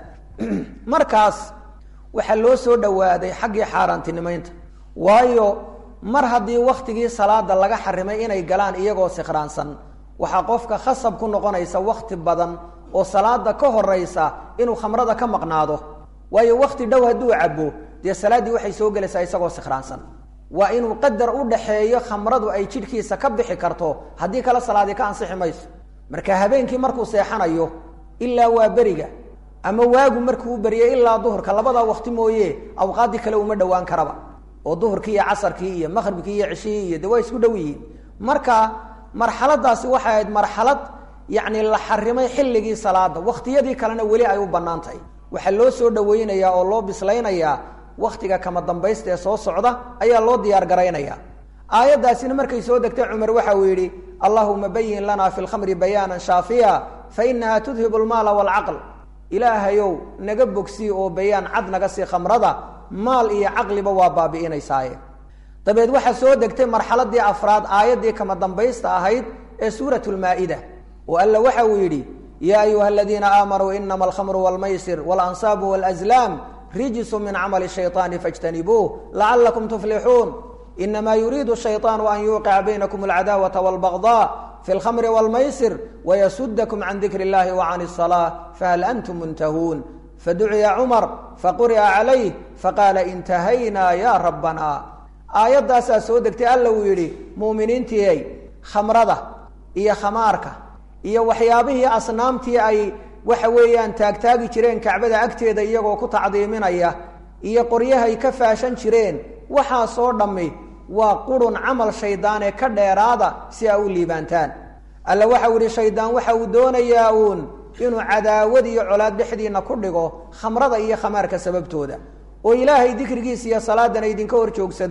markaas waxaa loo soo dhowaaday xaggii xaaraantinimaynta waayo mar haddii wakhtigii salaada laga xarimay inay galaan iyagoo sikhraansan waxaa qofka khasab ku noqonaysa wakhti badan oo salaada ka horaysa inuu khamrada ka maqnaado waayo wakhti dhow hadduu cabo dee salaaddii waxay soo gelaysaa isagoo sikhraansan waa inuu qadar u dhaxeeyo khamradu ay jidhkiisa ka bixi karto haddii kale salaadii ka ansixi mayso marka habeenkii markuu seexanayo ilaa waa beriga ama waagu markuu u beriyay ilaa duhurka labadaa wakti mooye awqaaddii kale uma dhowaan karaba oo duhurkii iyo casarkii iyo maqhribkii iyo ceshihii iyo de waa isku dhow yihiin marka marxaladaasi waxay ahayd marxalad yacni la xarimay xilligii salaada wakhtiyadii kalena weli ay u bannaan tahay waxaa loo soo dhawaynayaa oo loo bislaynayaa wakhtiga kama dambaysta ee soo socda ayaa loo diyaar garaynaya aayaddaasina markay soo degtay cumar waxa uu yidhi allahuma bayin lana fi lkhamri bayaanan shaafiya fa inaha tudhibu lmaala waalcaql ilaahayow naga bogsii oo bayaan cad naga sii khamrada maal iyo caqliba waa baabi'inaysaaye dabeed waxaa soo degtay marxaladii afraad aayaddii kama dambaysta ahayd ee suurat lmaa-ida oo alla waxa uu yidhi yaa ayuha aladiina aamanuu inama alkhamru waalmaysir waalanصaabu wاlazlaam rijsu min camali shayطaani faاjtanibuuh lacalakum tuflixuun inama yuriidu shayطaanu an yuuqica baynakum alcadaawata wاlbagضاء fi اlkhamri wاlmaysir wayasudakum can dikri اllahi wacan الصalاة fahal antum muntahuun faduciya cumar faquri'a calayh faqaala intahaynaa ya rabbana aayaddaasaa soo degtay alla uu yidhi muuminiintiiay khamrada iyo khamaarka iyo waxyaabihii asnaamtii ay waxa weeyaan taagtaagi jireen kacbada agteeda iyagoo ku tacdiiminaya iyo qoryahay ka faashan jireen waxaasoo dhammi waa qurun camal shaydaanee ka dheeraada si aa u liibaantaan alla waxau yidhi shaydaan waxa uu doonayaa uun inuu cadaawad iyo colaad dhexdiinna ku dhigo khamrada iyo khamaarka sababtooda oo ilaahay dikrigiisa iyo salaadana idinka hor joogsado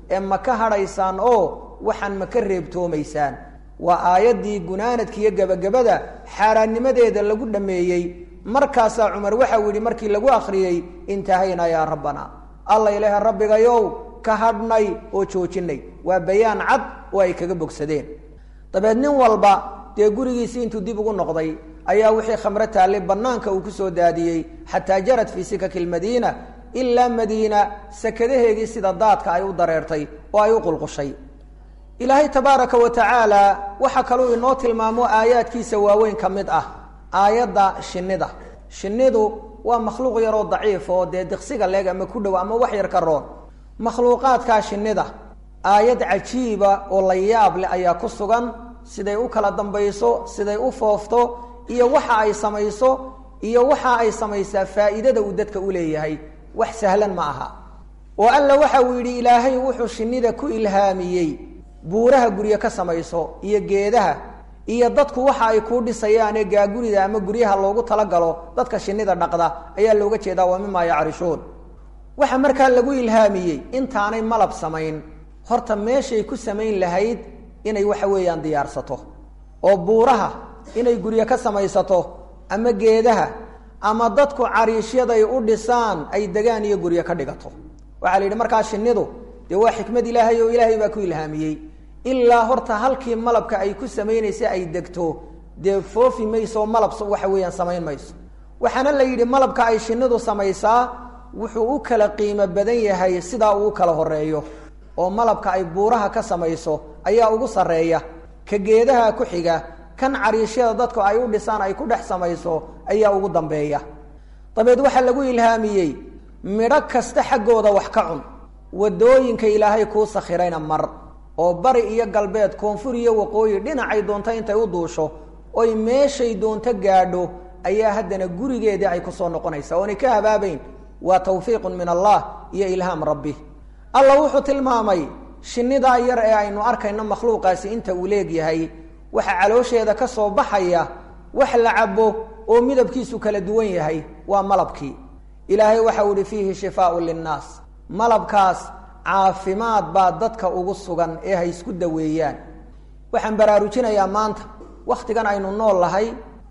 ee ma ka hadhaysaan oo waxaan ma ka reebtoomaysaan waa aayaddii gunaanadka iyo gebagabada xaaraannimadeeda lagu dhammeeyey markaasaa cumar waxau yidhi markii lagu akhriyey intahaynaa yaa rabbana alla ilaaha rabbigayow ka hadhnay oo joojinay waa bayaan cad oo ay kaga bogsadeen dabeed nin walba dee gurigiisii intuu dib ugu noqday ayaa wixii khamro taallay bannaanka uu ku soo daadiyey xataa jarad fii sikaki lmadiina ilaa madiina sakadaheegii sida daadka ay u dareertay oo ay u qulqushay ilaahay tabaaraka wa tacaala waxaa kaluu inoo tilmaamo aayaadkiisa waaweyn ka mid ah aayadda shinnida shinnidu waa makhluuq yaroo daciif oo dee diqsiga leeg ama ku dhow ama wax yar ka roon makhluuqaadkaa shinnida aayad cajiiba oo la yaab leh ayaa ku sugan siday u kala dambayso siday u foofto iyo waxa ay samayso iyo waxa ay samaysaa faa'iidada uu dadka u leeyahay wax sahlan ma aha oo alla waxa uu yidhi ilaahay wuxuu shinnida ku ilhaamiyey buuraha guryo ka samayso iyo geedaha iyo dadku waxa ay kuu dhisayaane gaagurida ama guryaha loogu talagalo dadka shinnida dhaqda ayaa looga jeedaa waa mimaa yacrishun waxa markaa lagu ilhaamiyey intaanay malab samayn horta meeshay ku samayn lahayd inay waxa weeyaan diyaarsato oo buuraha inay guryo ka samaysato ama geedaha ama dadku cariishyaday u dhisaan ay degaan iyo guryo ka dhigato waxaa la yidhi markaa shinnidu dee waa xikmad ilaahay oo ilaahay baa ku ilhaamiyey ilaa horta halkii malabka ay ku samaynaysa ay degto dee foofi mayso malab waxa weeyaan samayn mayso waxaana la yidhi malabka ay shinnidu samaysaa wuxuu u kala qiimo badan yahay sidaa uu u kala horeeyo oo malabka ay buuraha ka samayso ayaa ugu sarreeya ka geedaha ku xiga kan cariishyada dadku ay u dhisaan ay ku dhex samayso ayaa ugu dambeeya dabeed waxaa lagu ilhaamiyey midho kasta xaggooda wax ka cun wadooyinka ilaahay kuu sakhirayna mar oo bari iyo galbeed koonfur iyo waqooyi dhinacay doonto intay u duusho oy meeshay doonto gaadho ayaa haddana gurigeedii ay kusoo noqonaysaa oonay ka habaabayn waa tawfiiqun min allah iyo ilhaam rabbi alla wuxuu tilmaamay shinnidaa yar ee aynu arkayno makhluuqaasi inta uu leegyahay waxa caloosheeda ka soo baxaya wax la cabo oo midabkiisu kala duwan yahay waa malabkii ilaahay waxau ihi fiihi shifaaun linnaas malabkaas caafimaad baa dadka ugu sugan ee hay isku daweeyaan waxaan baraarujinayaa maanta wakhtigan aynu nool lahay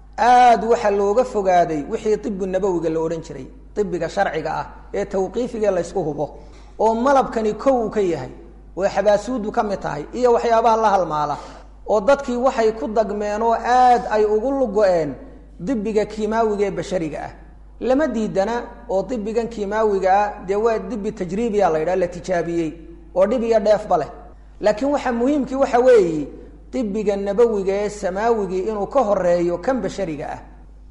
aad waxa looga fogaaday wixii tibu nabowiga la odhan jiray ibiga sharciga ah ee tawqiifiga laysku hubo oo malabkani kow uu ka yahay oo xabaasuudu ka mid tahay iyo waxyaabaha la halmaala oo dadkii waxay ku dagmeen oo aad ay ugu lugo-een dibiga kimaawiga ee bashariga ah lama diidana oo dibigan kimaawiga ah dee waa dibi tajriibiya la yidhaha la tijaabiyey oo dhib iyo dheefba leh laakiin waxa muhiimkii waxa weeye dibiga nabowiga ee samaawigii inuu ka horeeyo kan bashariga ah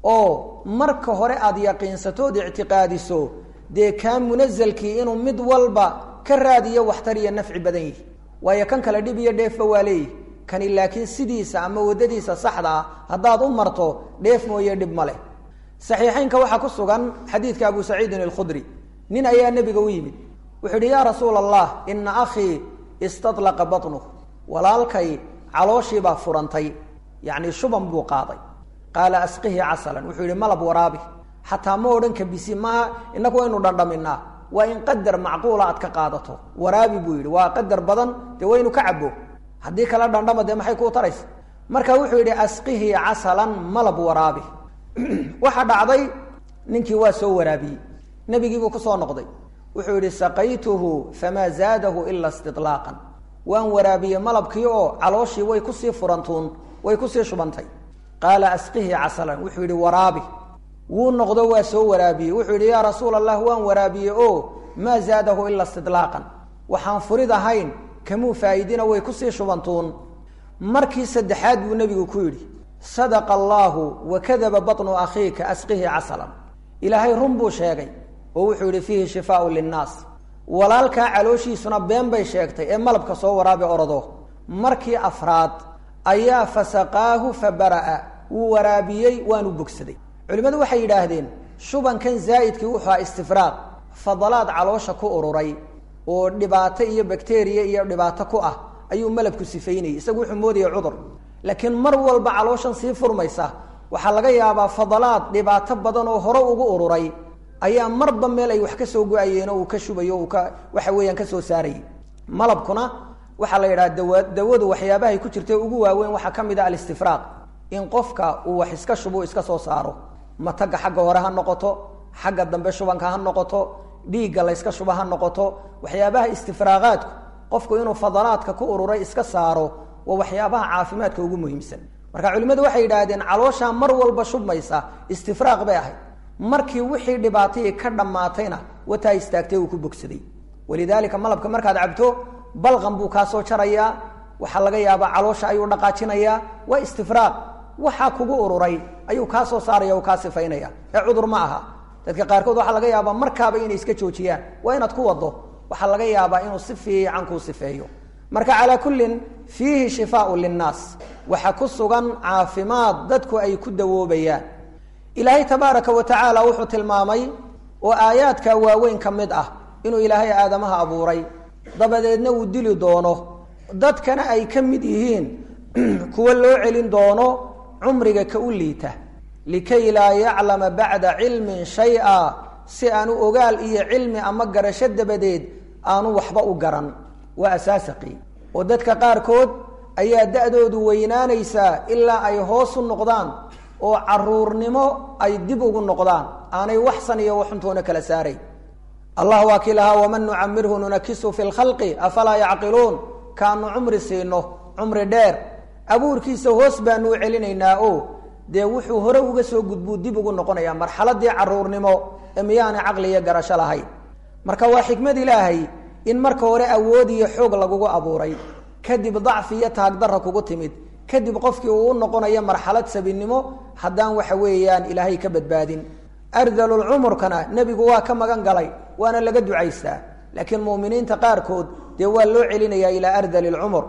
oo marka hore aada yaqiinsato od ictiqaadiso dee kaa munazalkii inuu mid walba ka raadiyo waxtar iyo nafci badan yihi waayo kan kale dhib iyo dheefba waa leeyihi kani laakiin sidiisa ama waddadiisa saxda ah haddaad u marto dheef mooye dhib ma leh saxiixeynka waxaa ku sugan xadiidka abu saciidin alkhudri nin ayaa nebiga u yimid wuxuu yidhi yaa rasuula allah ina akhii istadlaqa batnuh walaalkay calooshiibaa furantay yacni shuban buu qaaday qaala asqihi casalan wuxuu yihi malab waraabi xataa ma odhan kabisi maaha inagu waynu dhandhaminaa waa in qadar macquula aad ka qaadato waraabi buu yidhi waa qadar badan dee waynu ka cabo haddii kala dhandhama dee maxay kuu taraysa marka wuxuu yidhi asqihi casalan malab waraabi waxaa dhacday ninkii waa soo waraabiyey nebigiibuu kusoo noqday wuxuu yidhi saqaytuhu famaa zaadahu ila istilaaqan waan waraabiyey malabkii oo calooshii way kusii furantuun way kusii shubantay qaala asqihi casalan wuxuu yidhi waraabi wuu noqdo waa soo waraabiyey wuxuu yidhi yaa rasuula allah waan waraabiyey oo maa zaadahu ila istidlaaqan waxaan furid ahayn kamuu faa'iidina way kusii shubantuun markii saddexaad buu nebigu ku yidhi sadaqa allaahu wa kadaba batnu akhiika asqihi casalan ilaahay run buu sheegay oo wuxuu yidhi fiihi shifaaun linnaas walaalkaa calooshiisuna been bay sheegtay ee malabka soo waraabi orodo markii afraad ayaa fasaqaahu fa bara'a wuu waraabiyey waanu bogsaday culimmadu waxay yidhaahdeen shubankan zaa'idkii wuxuu aha istifraaq fadalaad caloosha ku ururay oo dhibaato iyo bakteriya iyo dhibaato ku ah ayuu malabku sifaynayay isagu wuxuu moodaya cudur laakiin mar walba calooshan sii furmaysa waxaa laga yaabaa fadalaad dhibaato badan oo hore ugu ururay ayaa marba meel ay wax ka soo go-ayeen oo uu ka shubayo uu ka waxa weeyaan ka soo saarayay malabkuna waxaa la yidhaha dawa dawadu waxyaabahay ku jirta ugu waaweyn waxaa ka mid ah alistifraaq in qofka uu wax iska shubu iska soo saaro mataga xagga hore ha noqoto xagga dambe shubanka ha noqoto dhiigga layska shuba ha noqoto waxyaabaha istifraaqaadku qofku inuu fadalaadka ku ururay iska saaro waa waxyaabaha caafimaadka ugu muhiimsan marka culimmadu waxay yidhaahdeen calooshaa mar walba shubmaysa istifraaq bay ahayd markii wixii dhibaatayii ka dhammaatayna wataa istaagtay uu ku bogsaday walidaalika malabka markaad cabto balqan buu kaa soo jarayaa waxaa laga yaabaa caloosha ayuu dhaqaajinayaa waa istifraaq waxaa kugu ururay ayuu kaa soo saaraya kaa sifaynaya ee cudur ma aha dadka qaarkood waxaa laga yaabaa markaaba inay iska joojiyaan waa inaad ku wado waxaa laga yaabaa inuu si fiican kuu sifeeyo marka calaa kullin fiihi shifaau linnaas waxaa ku sugan caafimaad dadku ay ku dawoobayaan ilaahay tabaaraka wa tacaala wuxuu tilmaamay oo aayaadka waaweyn ka mid ah inuu ilaahay aadamaha abuuray dabadeedna uu dili doono dadkana ay ka mid yihiin kuwa loo celin doono cumriga ka u liita likay laa yaclama bacda cilmin shay-a si aanu ogaal iyo cilmi ama garasho dabadeed aanu waxba u garan waa asaasaqi oo dadka qaarkood ayaa da-doodu weynaanaysaa ilaa ay hoos u noqdaan oo caruurnimo ay dib ugu noqdaan aanay waxsan iyo waxuntoona kala saaray allah waa kii lahaa waman nucamirhu nunakisu fi lkhalqi afalaa yacqiluun kaanu cumri siino cumri dheer abuurkiisa hoos baanu u celinaynaa o dee wuxuu hore uga soo gudbuu dib ugu noqonaya marxaladii caruurnimo ee miyaanay caqli iyo garasho lahayn marka waa xikmad ilaahay in marka hore awood iyo xoog lagugu abuuray kadib dacfi iyo taagdara kugu timid kadib qofkii uu u noqonayo marxalad sabinimo haddaan waxa weeyaan ilaahay ka badbaadin ardalulcumurkana nebigu waa ka magan galay waana laga ducaystaa laakiin muminiinta qaarkood dee waa loo celinayaa ilaa ardali lcumur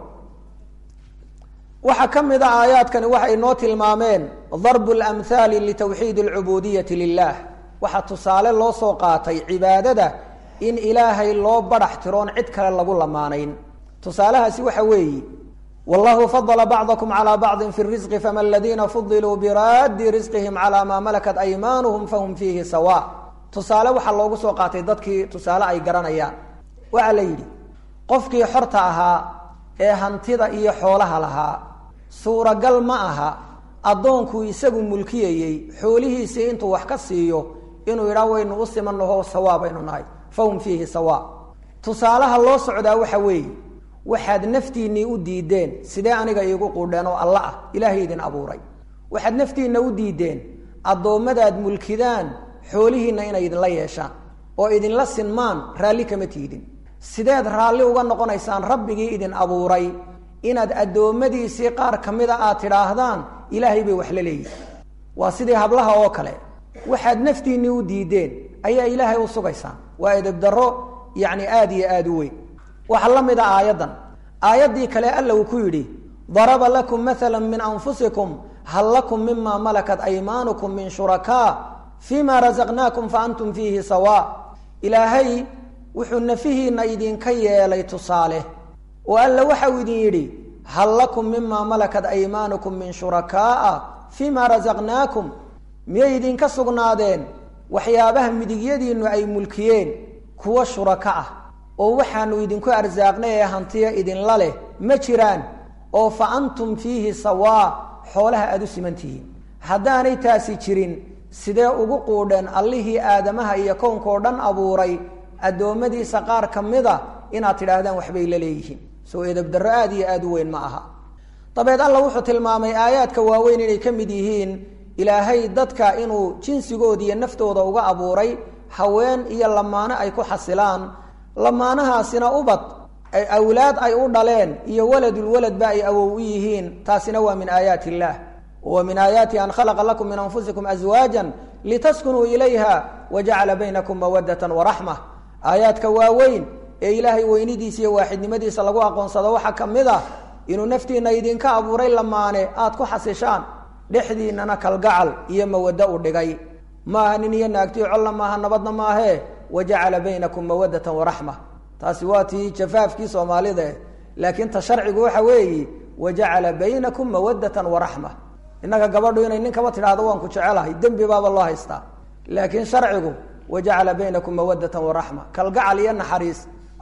waxaa ka mid a aayaadkani waxay noo tilmaameen darbu lamhaali litawxiid alcubudiyati lilah waxaa tusaale loo soo qaatay cibaadada in ilaahay loo badax tiroon cid kale lagu lamaanayn tusaalahaasi waxa weeyi wallahu fadla bacdakum calى bacdi fi risqi fama aladiina fudiluu biraadi risqihim calى maa malakat aymaanuhum fahum fiihi sawa tusaale waxaa loogu soo qaatay dadkii tusaale ay garanayaan waxaa la yidhi qofkii xorta ahaa ee hantida iyo xoolaha lahaa suuragal ma aha addoonkuu isagu mulkiyayey xoolihiisii intuu wax ka siiyo inuu yidhaa waynu u simanaho sawaa baynu nahay fahum fiihi sawa tusaalaha loo socdaa waxa weeye waxaad naftiinnii u diideen sidee aniga iigu quudheen oo alla ah ilaahay idin abuuray waxaad naftiinna u diideen addoommadaad mulkidaan xoolihiinna inay idinla yeeshaan oo idinla sinmaan raalli kama tiidin sideed raalli uga noqonaysaan rabbigii idin abuuray inaad addoommadiisii qaar ka mida aad tidhaahdaan ilaahay bay wax la leeyihin waa sidii hablaha oo kale waxaad naftiinnii u diideen ayaa ilaahay u sugaysaan waa edebdarro yacni aada iyo aada u weyn waxaa la mid a aayaddan aayaddii kale alla uu ku yidhi daraba lakum maala min anfusikum hal lakum mima malakat aymaanukum min shurakaa fima rasaqnaakum fa antum fiihi sawa ilaahay wuxuu nafihiinna idinka yeelay tusaale oo alla waxau idin yidhi hal lakum mima malakat aymaanukum min shurakaaa fima rasaqnaakum miyay idinka sugnaadeen waxyaabaha midigyadiinnu ay mulkiyeen kuwa shuraka ah oo waxaanu idinku arsaaqnay ee hantiya idinla leh ma jiraan oo fa antum fiihi sawaa xoolaha aada u simantihiin haddaanay taasi jirin sidee ugu quudheen allihii aadamaha iyo kownkao dhan abuuray addoommadiisa qaar ka mida inaad tidhaahdaan waxbay la leeyihiin soo edabdarro aada iyo aada u weyn ma aha dabeed alla wuxuu tilmaamay aayaadka waaweyn inay ka mid yihiin ilaahay dadka inuu jinsigooda iyo naftooda uga abuuray haween iyo lamaano ay ku xasilaan lamaanahaasina ubad ay awlaad ay u dhaleen iyo waladulwaladba ay awow u yihiin taasina waa min aayaati illaah wa min aayaati an khalaqa lakum min anfusikum aswaajan litaskunuu ilayha wajacala baynakum mawadatan waraxma aayaadka waaweyn ee ilaahay weynidiisa iyo waaxidnimadiisa lagu aqoonsado waxaa ka mid ah inuu naftiina idinka abuuray lamaane aad ku xasishaan dhexdiinana kalgacal iyo mawaddo u dhigay maaha nin iyo naagtii colla maaha nabadna maahee wajacala baynakum mawadatan waraxma taasi waa tii jafaafkii soomaalida laakiin ta sharcigu waxa weeyi wajacala baynakum mawadatan waraxma innaga gabadhu inay ninkaba tidhaahdo waan ku jecelahay dembi baaba loo haystaa laakiin sharcigu wajacala baynakum mawadatan waraxma kalgacal iyo naxariis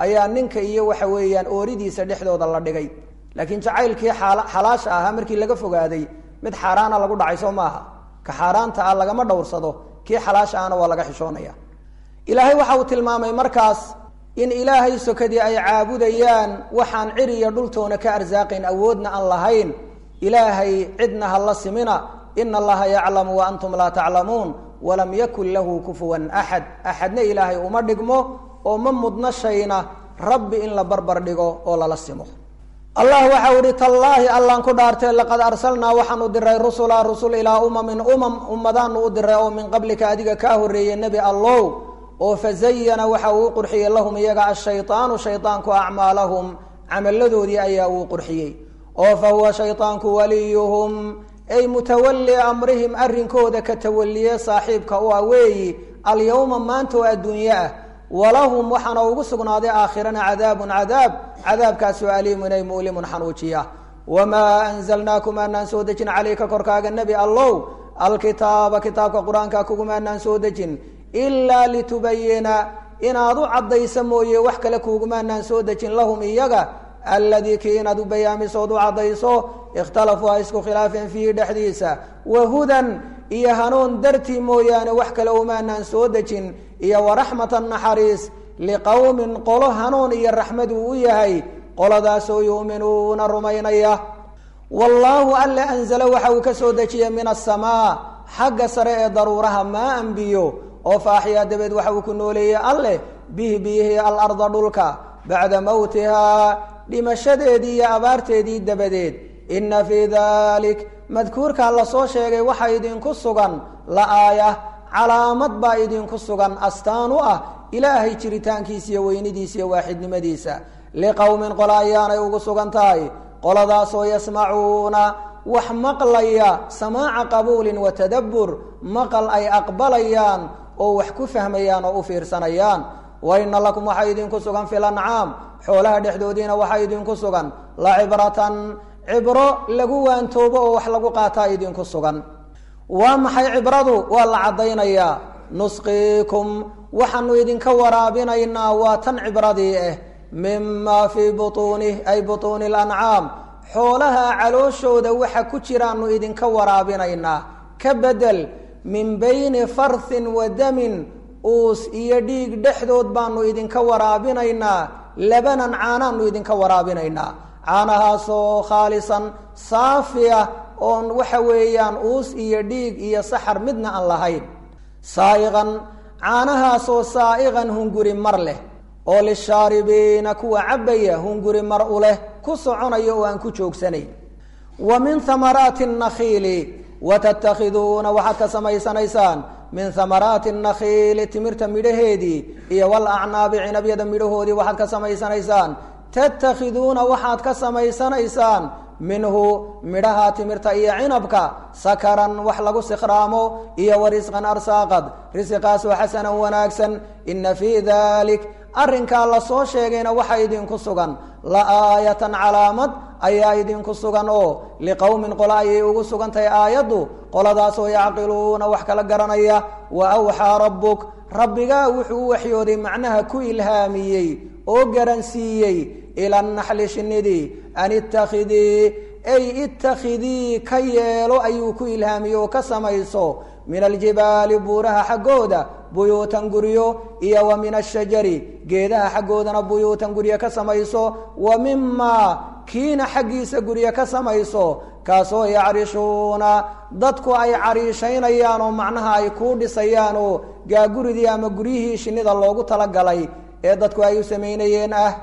ayaa ninka iyo waxa weeyaan ooridiisa dhexdooda la dhigay laakiin jacaylkii xalaasha ahaa markii laga fogaaday mid xaaraana lagu dhacay soo maaha ka xaaraanta ah lagama dhowrsado kii xalaasha ahna waa laga xishoonaya ilaahay waxa uu tilmaamay markaas in ilaahay sokadii ay caabudayaan waxaan ciri iyo dhultoona ka arsaaqayn awoodna aan lahayn ilaahay cidna ha la simina ina allaha yaclamu wa antum laa taclamuun walam yakun lahu kufuwan axad axadna ilaahay uma dhigmo oo ma mudna shayna rabbi in la barbar dhigo oo lala simo allah waxau ihi tallaahi allaan ku dhaartee laqad arsalnaa waxaanu diray rusula rusul ilaa umamin umam ummadaanu u diray oo min qablika adiga kaa horreeyey nebi allow oo fazayana waxa uu qurxiyey lahum iyaga ashayطaanu shayطaanku acmaalahum camalladoodii ayaa uu qurxiyey oo fa huwa shayطaanku waliyuhum ay mutawali amrihim arrinkooda ka tawaliye saaxiibka u ah weeyi alyowma maanta oo adduunye ah walahum waxaana ugu sugnaaday aakhirana cadaabun cadaab cadaabkaasoo aliimun ay mu'limun xanuujiya wamaa anzalnaakum aanaan soo dejin calayka korkaaga nebi allow alkitaaba kitaabka qur-aanka kugumaanaan soo dejin ilaa litubayina inaad u caddaysa mooye wax kale kuugumaanaan soo dejin lahum iyaga alladii kii inaad u bayaamisood u caddayso ikhtalafuu ay isku khilaafeen fiihi dhexdiisa wahudan iyo hanuun dartii mooyaane wax kale umaanaan soo dejin iyo waraxmatan naxariis liqowmin qolo hanuun iyo raxmad uu u yahay qoladaasoo yu'minuuna rumaynaya wallaahu alle anzala waxa uu ka soo dejiyey min asamaa xagga sare ee daruuraha maa anbiyo oo faaxyaa dabeed waxa uu ku nooleeyey alleh bihi biyihi alarda dhulka bacda mowtihaa dhimashadeedii iyo abaarteedii dabadeed inna fii dalik madkuurkaa lasoo sheegay waxaa idinku sugan la aaya calaamad baa idinku sugan astaan u ah ilaahay jiritaankiisa iyo weynidiisa iyo waaxidnimadiisa liqowmin qola ayaanay ugu sugan tahay qoladaasoo yasmacuuna wax maqlaya samaaca qabuulin wa tadabbur maqal ay aqbalayaan oo wax ku fahmayaan oo u fiirsanayaan wa ina lakum waxaa idinku sugan fil ancaam xoolaha dhexdoodiina waxaa idinku sugan la cibratan cibro lagu waantoobo oo wax lagu qaataa idinku sugan waa maxay cibradu waa la caddaynayaa nusqiikum waxaanu idinka waraabinaynaa waa tan cibradii ah mima fii butuunih ay butuuni lancaam xoolaha calooshooda waxa ku jiraanu idinka waraabinaynaa ka bedel min bayni farthin wa damin uus iyo dhiig dhexdood baanu idinka waraabinaynaa labanan caanaanu idinka waraabinaynaa caanahaasoo khaalisan saafiya oon waxa weeyaan uus iyo dhiig iyo saxar midna aan lahayn saa'iqan caanahaasoo saa'iqan hunguri mar leh oo lishaaribiina kuwa cabbaya hunguri mar u leh ku soconaya oo aan ku joogsanayn wa min hamaraati nakhiili watattakhiduuna waxaad ka samaysanaysaan min hamaraati nakhiili timirta midhaheedii iyo walacnaabi cinabyada midhahoodii waxaad ka samaysanaysaan tattakhiduuna waxaad ka samaysanaysaan minhu midhaha timirta iyo cinabka sakaran wax lagu sikhraamo iyo warisqan arsaaqad risiqaasoo xasanan wanaagsan ina fii dalik arrinkaa lasoo sheegayna waxa idinku sugan la aayatan calaamad ayaa idinku sugan oo liqowmin qola ayay ugu sugan tahay aayaddu qoladaasoo yacqiluuna wax kala garanaya wa awxaa rabbuk rabbigaa wuxuu u waxyooday macnaha ku ilhaamiyey oo garansiiyey ila naxli shinidii an ittakhidii ay ittakhidii ka yeelo ayuu ku ilhaamiyey oo ka samayso min aljibaali buuraha xaggooda buyuutan guryo iyo wa min ashajari geedaha xaggoodana buyuutan guryo ka samayso wa mimaa kiina xaggiisa guryo ka samayso kaasoo yacrishuuna dadku ay cariishaynayaan oo macnaha ay kuu dhisayaan oo gaaguridii ama guryihii shinnida loogu talagalay ee dadku ay u samaynayeen ah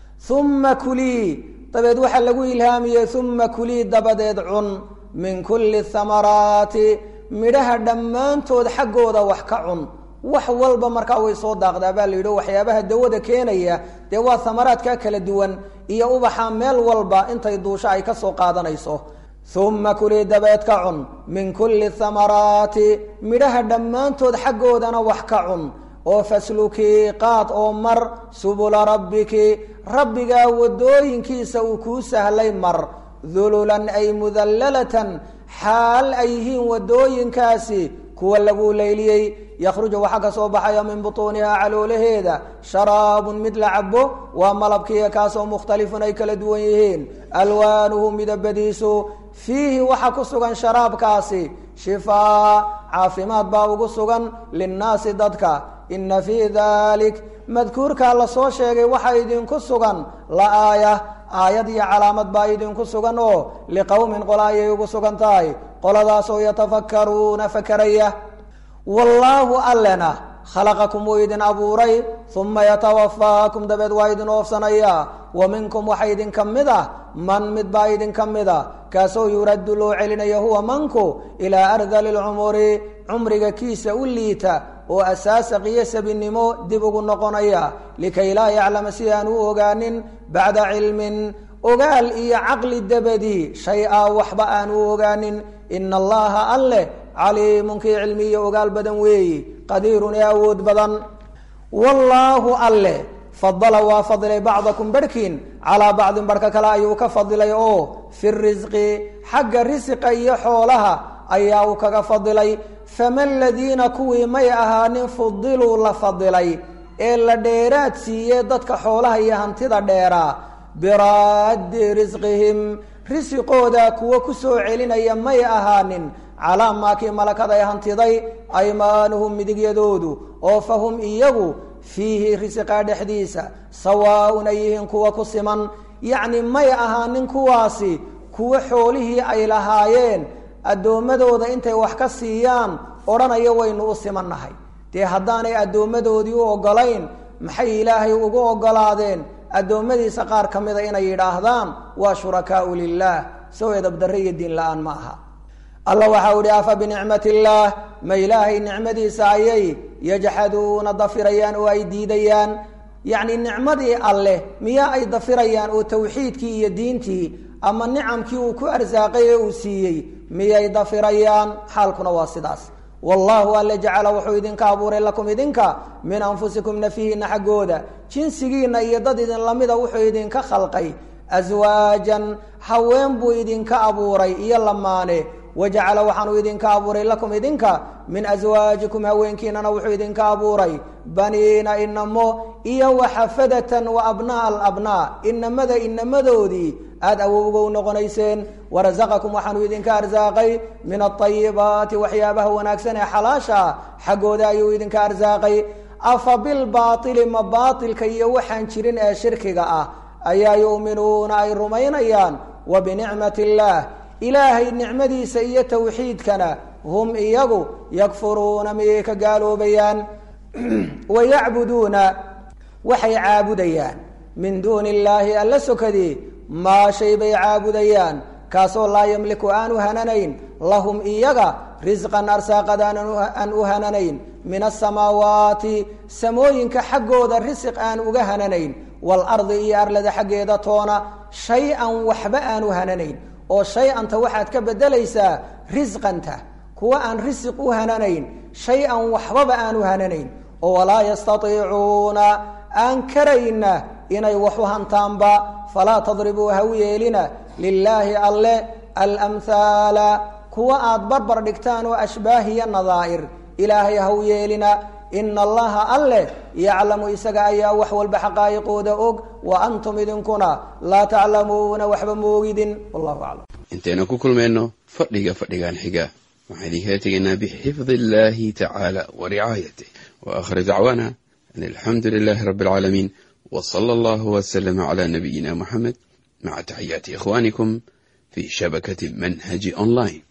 uma kulii dabeed waxaa lagu ilhaamiyey uma kulii dabadeed cun min kulli thamaraati midhaha dhammaantood xaggooda wax ka cun wax walba markaa way soo daaqdaa baa la yidhi waxyaabaha dawada keenaya dee waa thamaraadka kala duwan iyo ubaxa meel walba intay duusho ay ka soo qaadanayso uma kulii dabeed ka cun min kulli thamaraati midhaha dhammaantood xaggoodana wax ka cun oo faslukii qaad oo mar subula rabbiki rabbigaa wadooyinkiisa uu kuu sahlay mar dululan ay mudallalatan xaal ay yihiin wadooyinkaasi kuwa lagu layliyey yakhruju waxaa ka soo baxaya min butuunihaa caloolaheeda sharaabun mid la cabo waa malabkiiya kaasoo mukhtalifun ay kala duwan yihiin alwaanuhu midabadiisu fiihi waxaa ku sugan sharaabkaasi shifaa caafimaad baa ugu sugan linnaasi dadka ina fii dalik madkuurkaa lasoo sheegay waxaa idinku sugan la aaya aayad iyo calaamad baa idinku sugan oo liqowmin qola ayay ugu sugan tahay qoladaasoo yatafakkaruuna fakaraya wallaahu allena khalaqakum wuu idin abuuray uma yatawafaakum dabeed waa idin oofsanaya wa minkum waxa idinka mid ah man mid baa idinka mid a kaasoo yuraddu loo celinayo huwa manku ilaa ardali lcumuri cumriga kiisa u liita oo asaasaq iyo sabinimo dib ugu noqonaya likay laa yaclama si aan u ogaanin bacda cilmin ogaal iyo caqli dabadii shay a waxba aan u ogaanin ina allaha alleh caliimun kii cilmi iyo ogaal badan weeyi qadiirun ee awood badan wallaahu alleh fadala waa fadilay bacdakum barhkiin calaa bacdin barhka kale ayuu ka fadilay oo fi risqi xagga risiqa iyo xoolaha ayaa uu kaga fadilay fama ladiina kuwii may ahaanin fudiluu la fadilay ee la dheeraad siiyey dadka xoolaha iyo hantida dheeraa biraaddi risqihim risiqooda kuwo kusoo celinaya may ahaanin calaa maakii malakad ay hantiday aymaanuhum midigyadoodu oo fahum iyagu fiihi risiqaa dhexdiisa sawaaun ay yihiin kuwa ku siman yacni may ahaanin kuwaasi kuwo xoolihii ay lahaayeen addoommadooda intay wax ka siiyaan odhanayo waynu u simannahay dee haddaanay addoommadoodii u oggolayn maxay ilaahay ugu oggolaadeen addoommadiisa qaar ka mida inay yidhaahdaan waa shurakaau lilaah sow edabdarre iyo diin la-aan ma aha alla waxau ihi afa binicmat illaah ma ilaahay nicmadiisa ayay yajxaduuna dafirayaan oo ay diidayaan yacni nicmadii alleh miyaa ay dafirayaan oo tawxiidkii iyo diintii ama nicamkii uu ku arsaaqay ee uu siiyey miyay dafirayaan xaalkuna waa sidaas wallahu alle jacala wuxuu idinka abuuray lakum idinka min anfusikum nafihiina xaggooda jinsigiina iyo dad idin lamida wuxuu idinka khalqay aswaajan haween buu idinka abuuray iyo lamaane wajacala waxaanuu idinka abuuray lakum idinka min aswaajikum haweenkiinana wuxuu idinka abuuray baniina inamo iyo waxafadatan wa abnaa alabnaa inamada inamadoodii aada awowgow noqonayseen warasaqakum waxaanuu idinka arsaaqay min aayibaati waxyaabaha wanaagsan ee xalaasha xaggooda ayuu idinka arsaaqay afa bilbaaili ma baailka iyo waxaan jirin ee shirkiga ah ayaa yu'minuuna ay rumaynayaan wa binicmati illaah ilaahay nicmadiisa iyo tawxiidkana hum iyagu yakfuruuna miyay ka gaaloobayaan wayacbuduuna waxay caabudayaan min duuni illaahi alla sokadii maa shay bay caabudayaan kaasoo laa yamliku aan u hananayn lahum iyaga risqan arsaaqad aan u hananayn min asamaawaati samooyinka xaggooda risiq aan uga hananayn waalardi iyo arlada xaggeeda toona shay-an waxba aan u hananayn oo shay-anta waxaad ka bedelaysaa risqanta kuwa aan risiq u hananayn shay-an waxbaba aan u hananayn oo walaa yastaiicuuna aan karayna inay wax u hantaanba falaa tadribuu ha u yeelina lilaahi alle alamhaala kuwa aad barbar dhigtaan oo ashbaahiya nadaa'ir ilaahay ha u yeelina ina allaha alleh yaclamu isaga ayaa wax walba xaqaa'iqooda og wa antum idinkuna laa taclamuuna waxba moogidin wallahu aclam intaynu ku kulmayno fadhiga fadhigan xiga waxaan idinkaga tegaynaa bixifdi illahi tacaala wa ricaayatih wa aakhir dacwaana an alxamdu lilahi rabbi alcaalamiin w sala allahu wslama cla nabiyina muxamed maca taxiyaati ikhwanikum fi shabakati manhaji online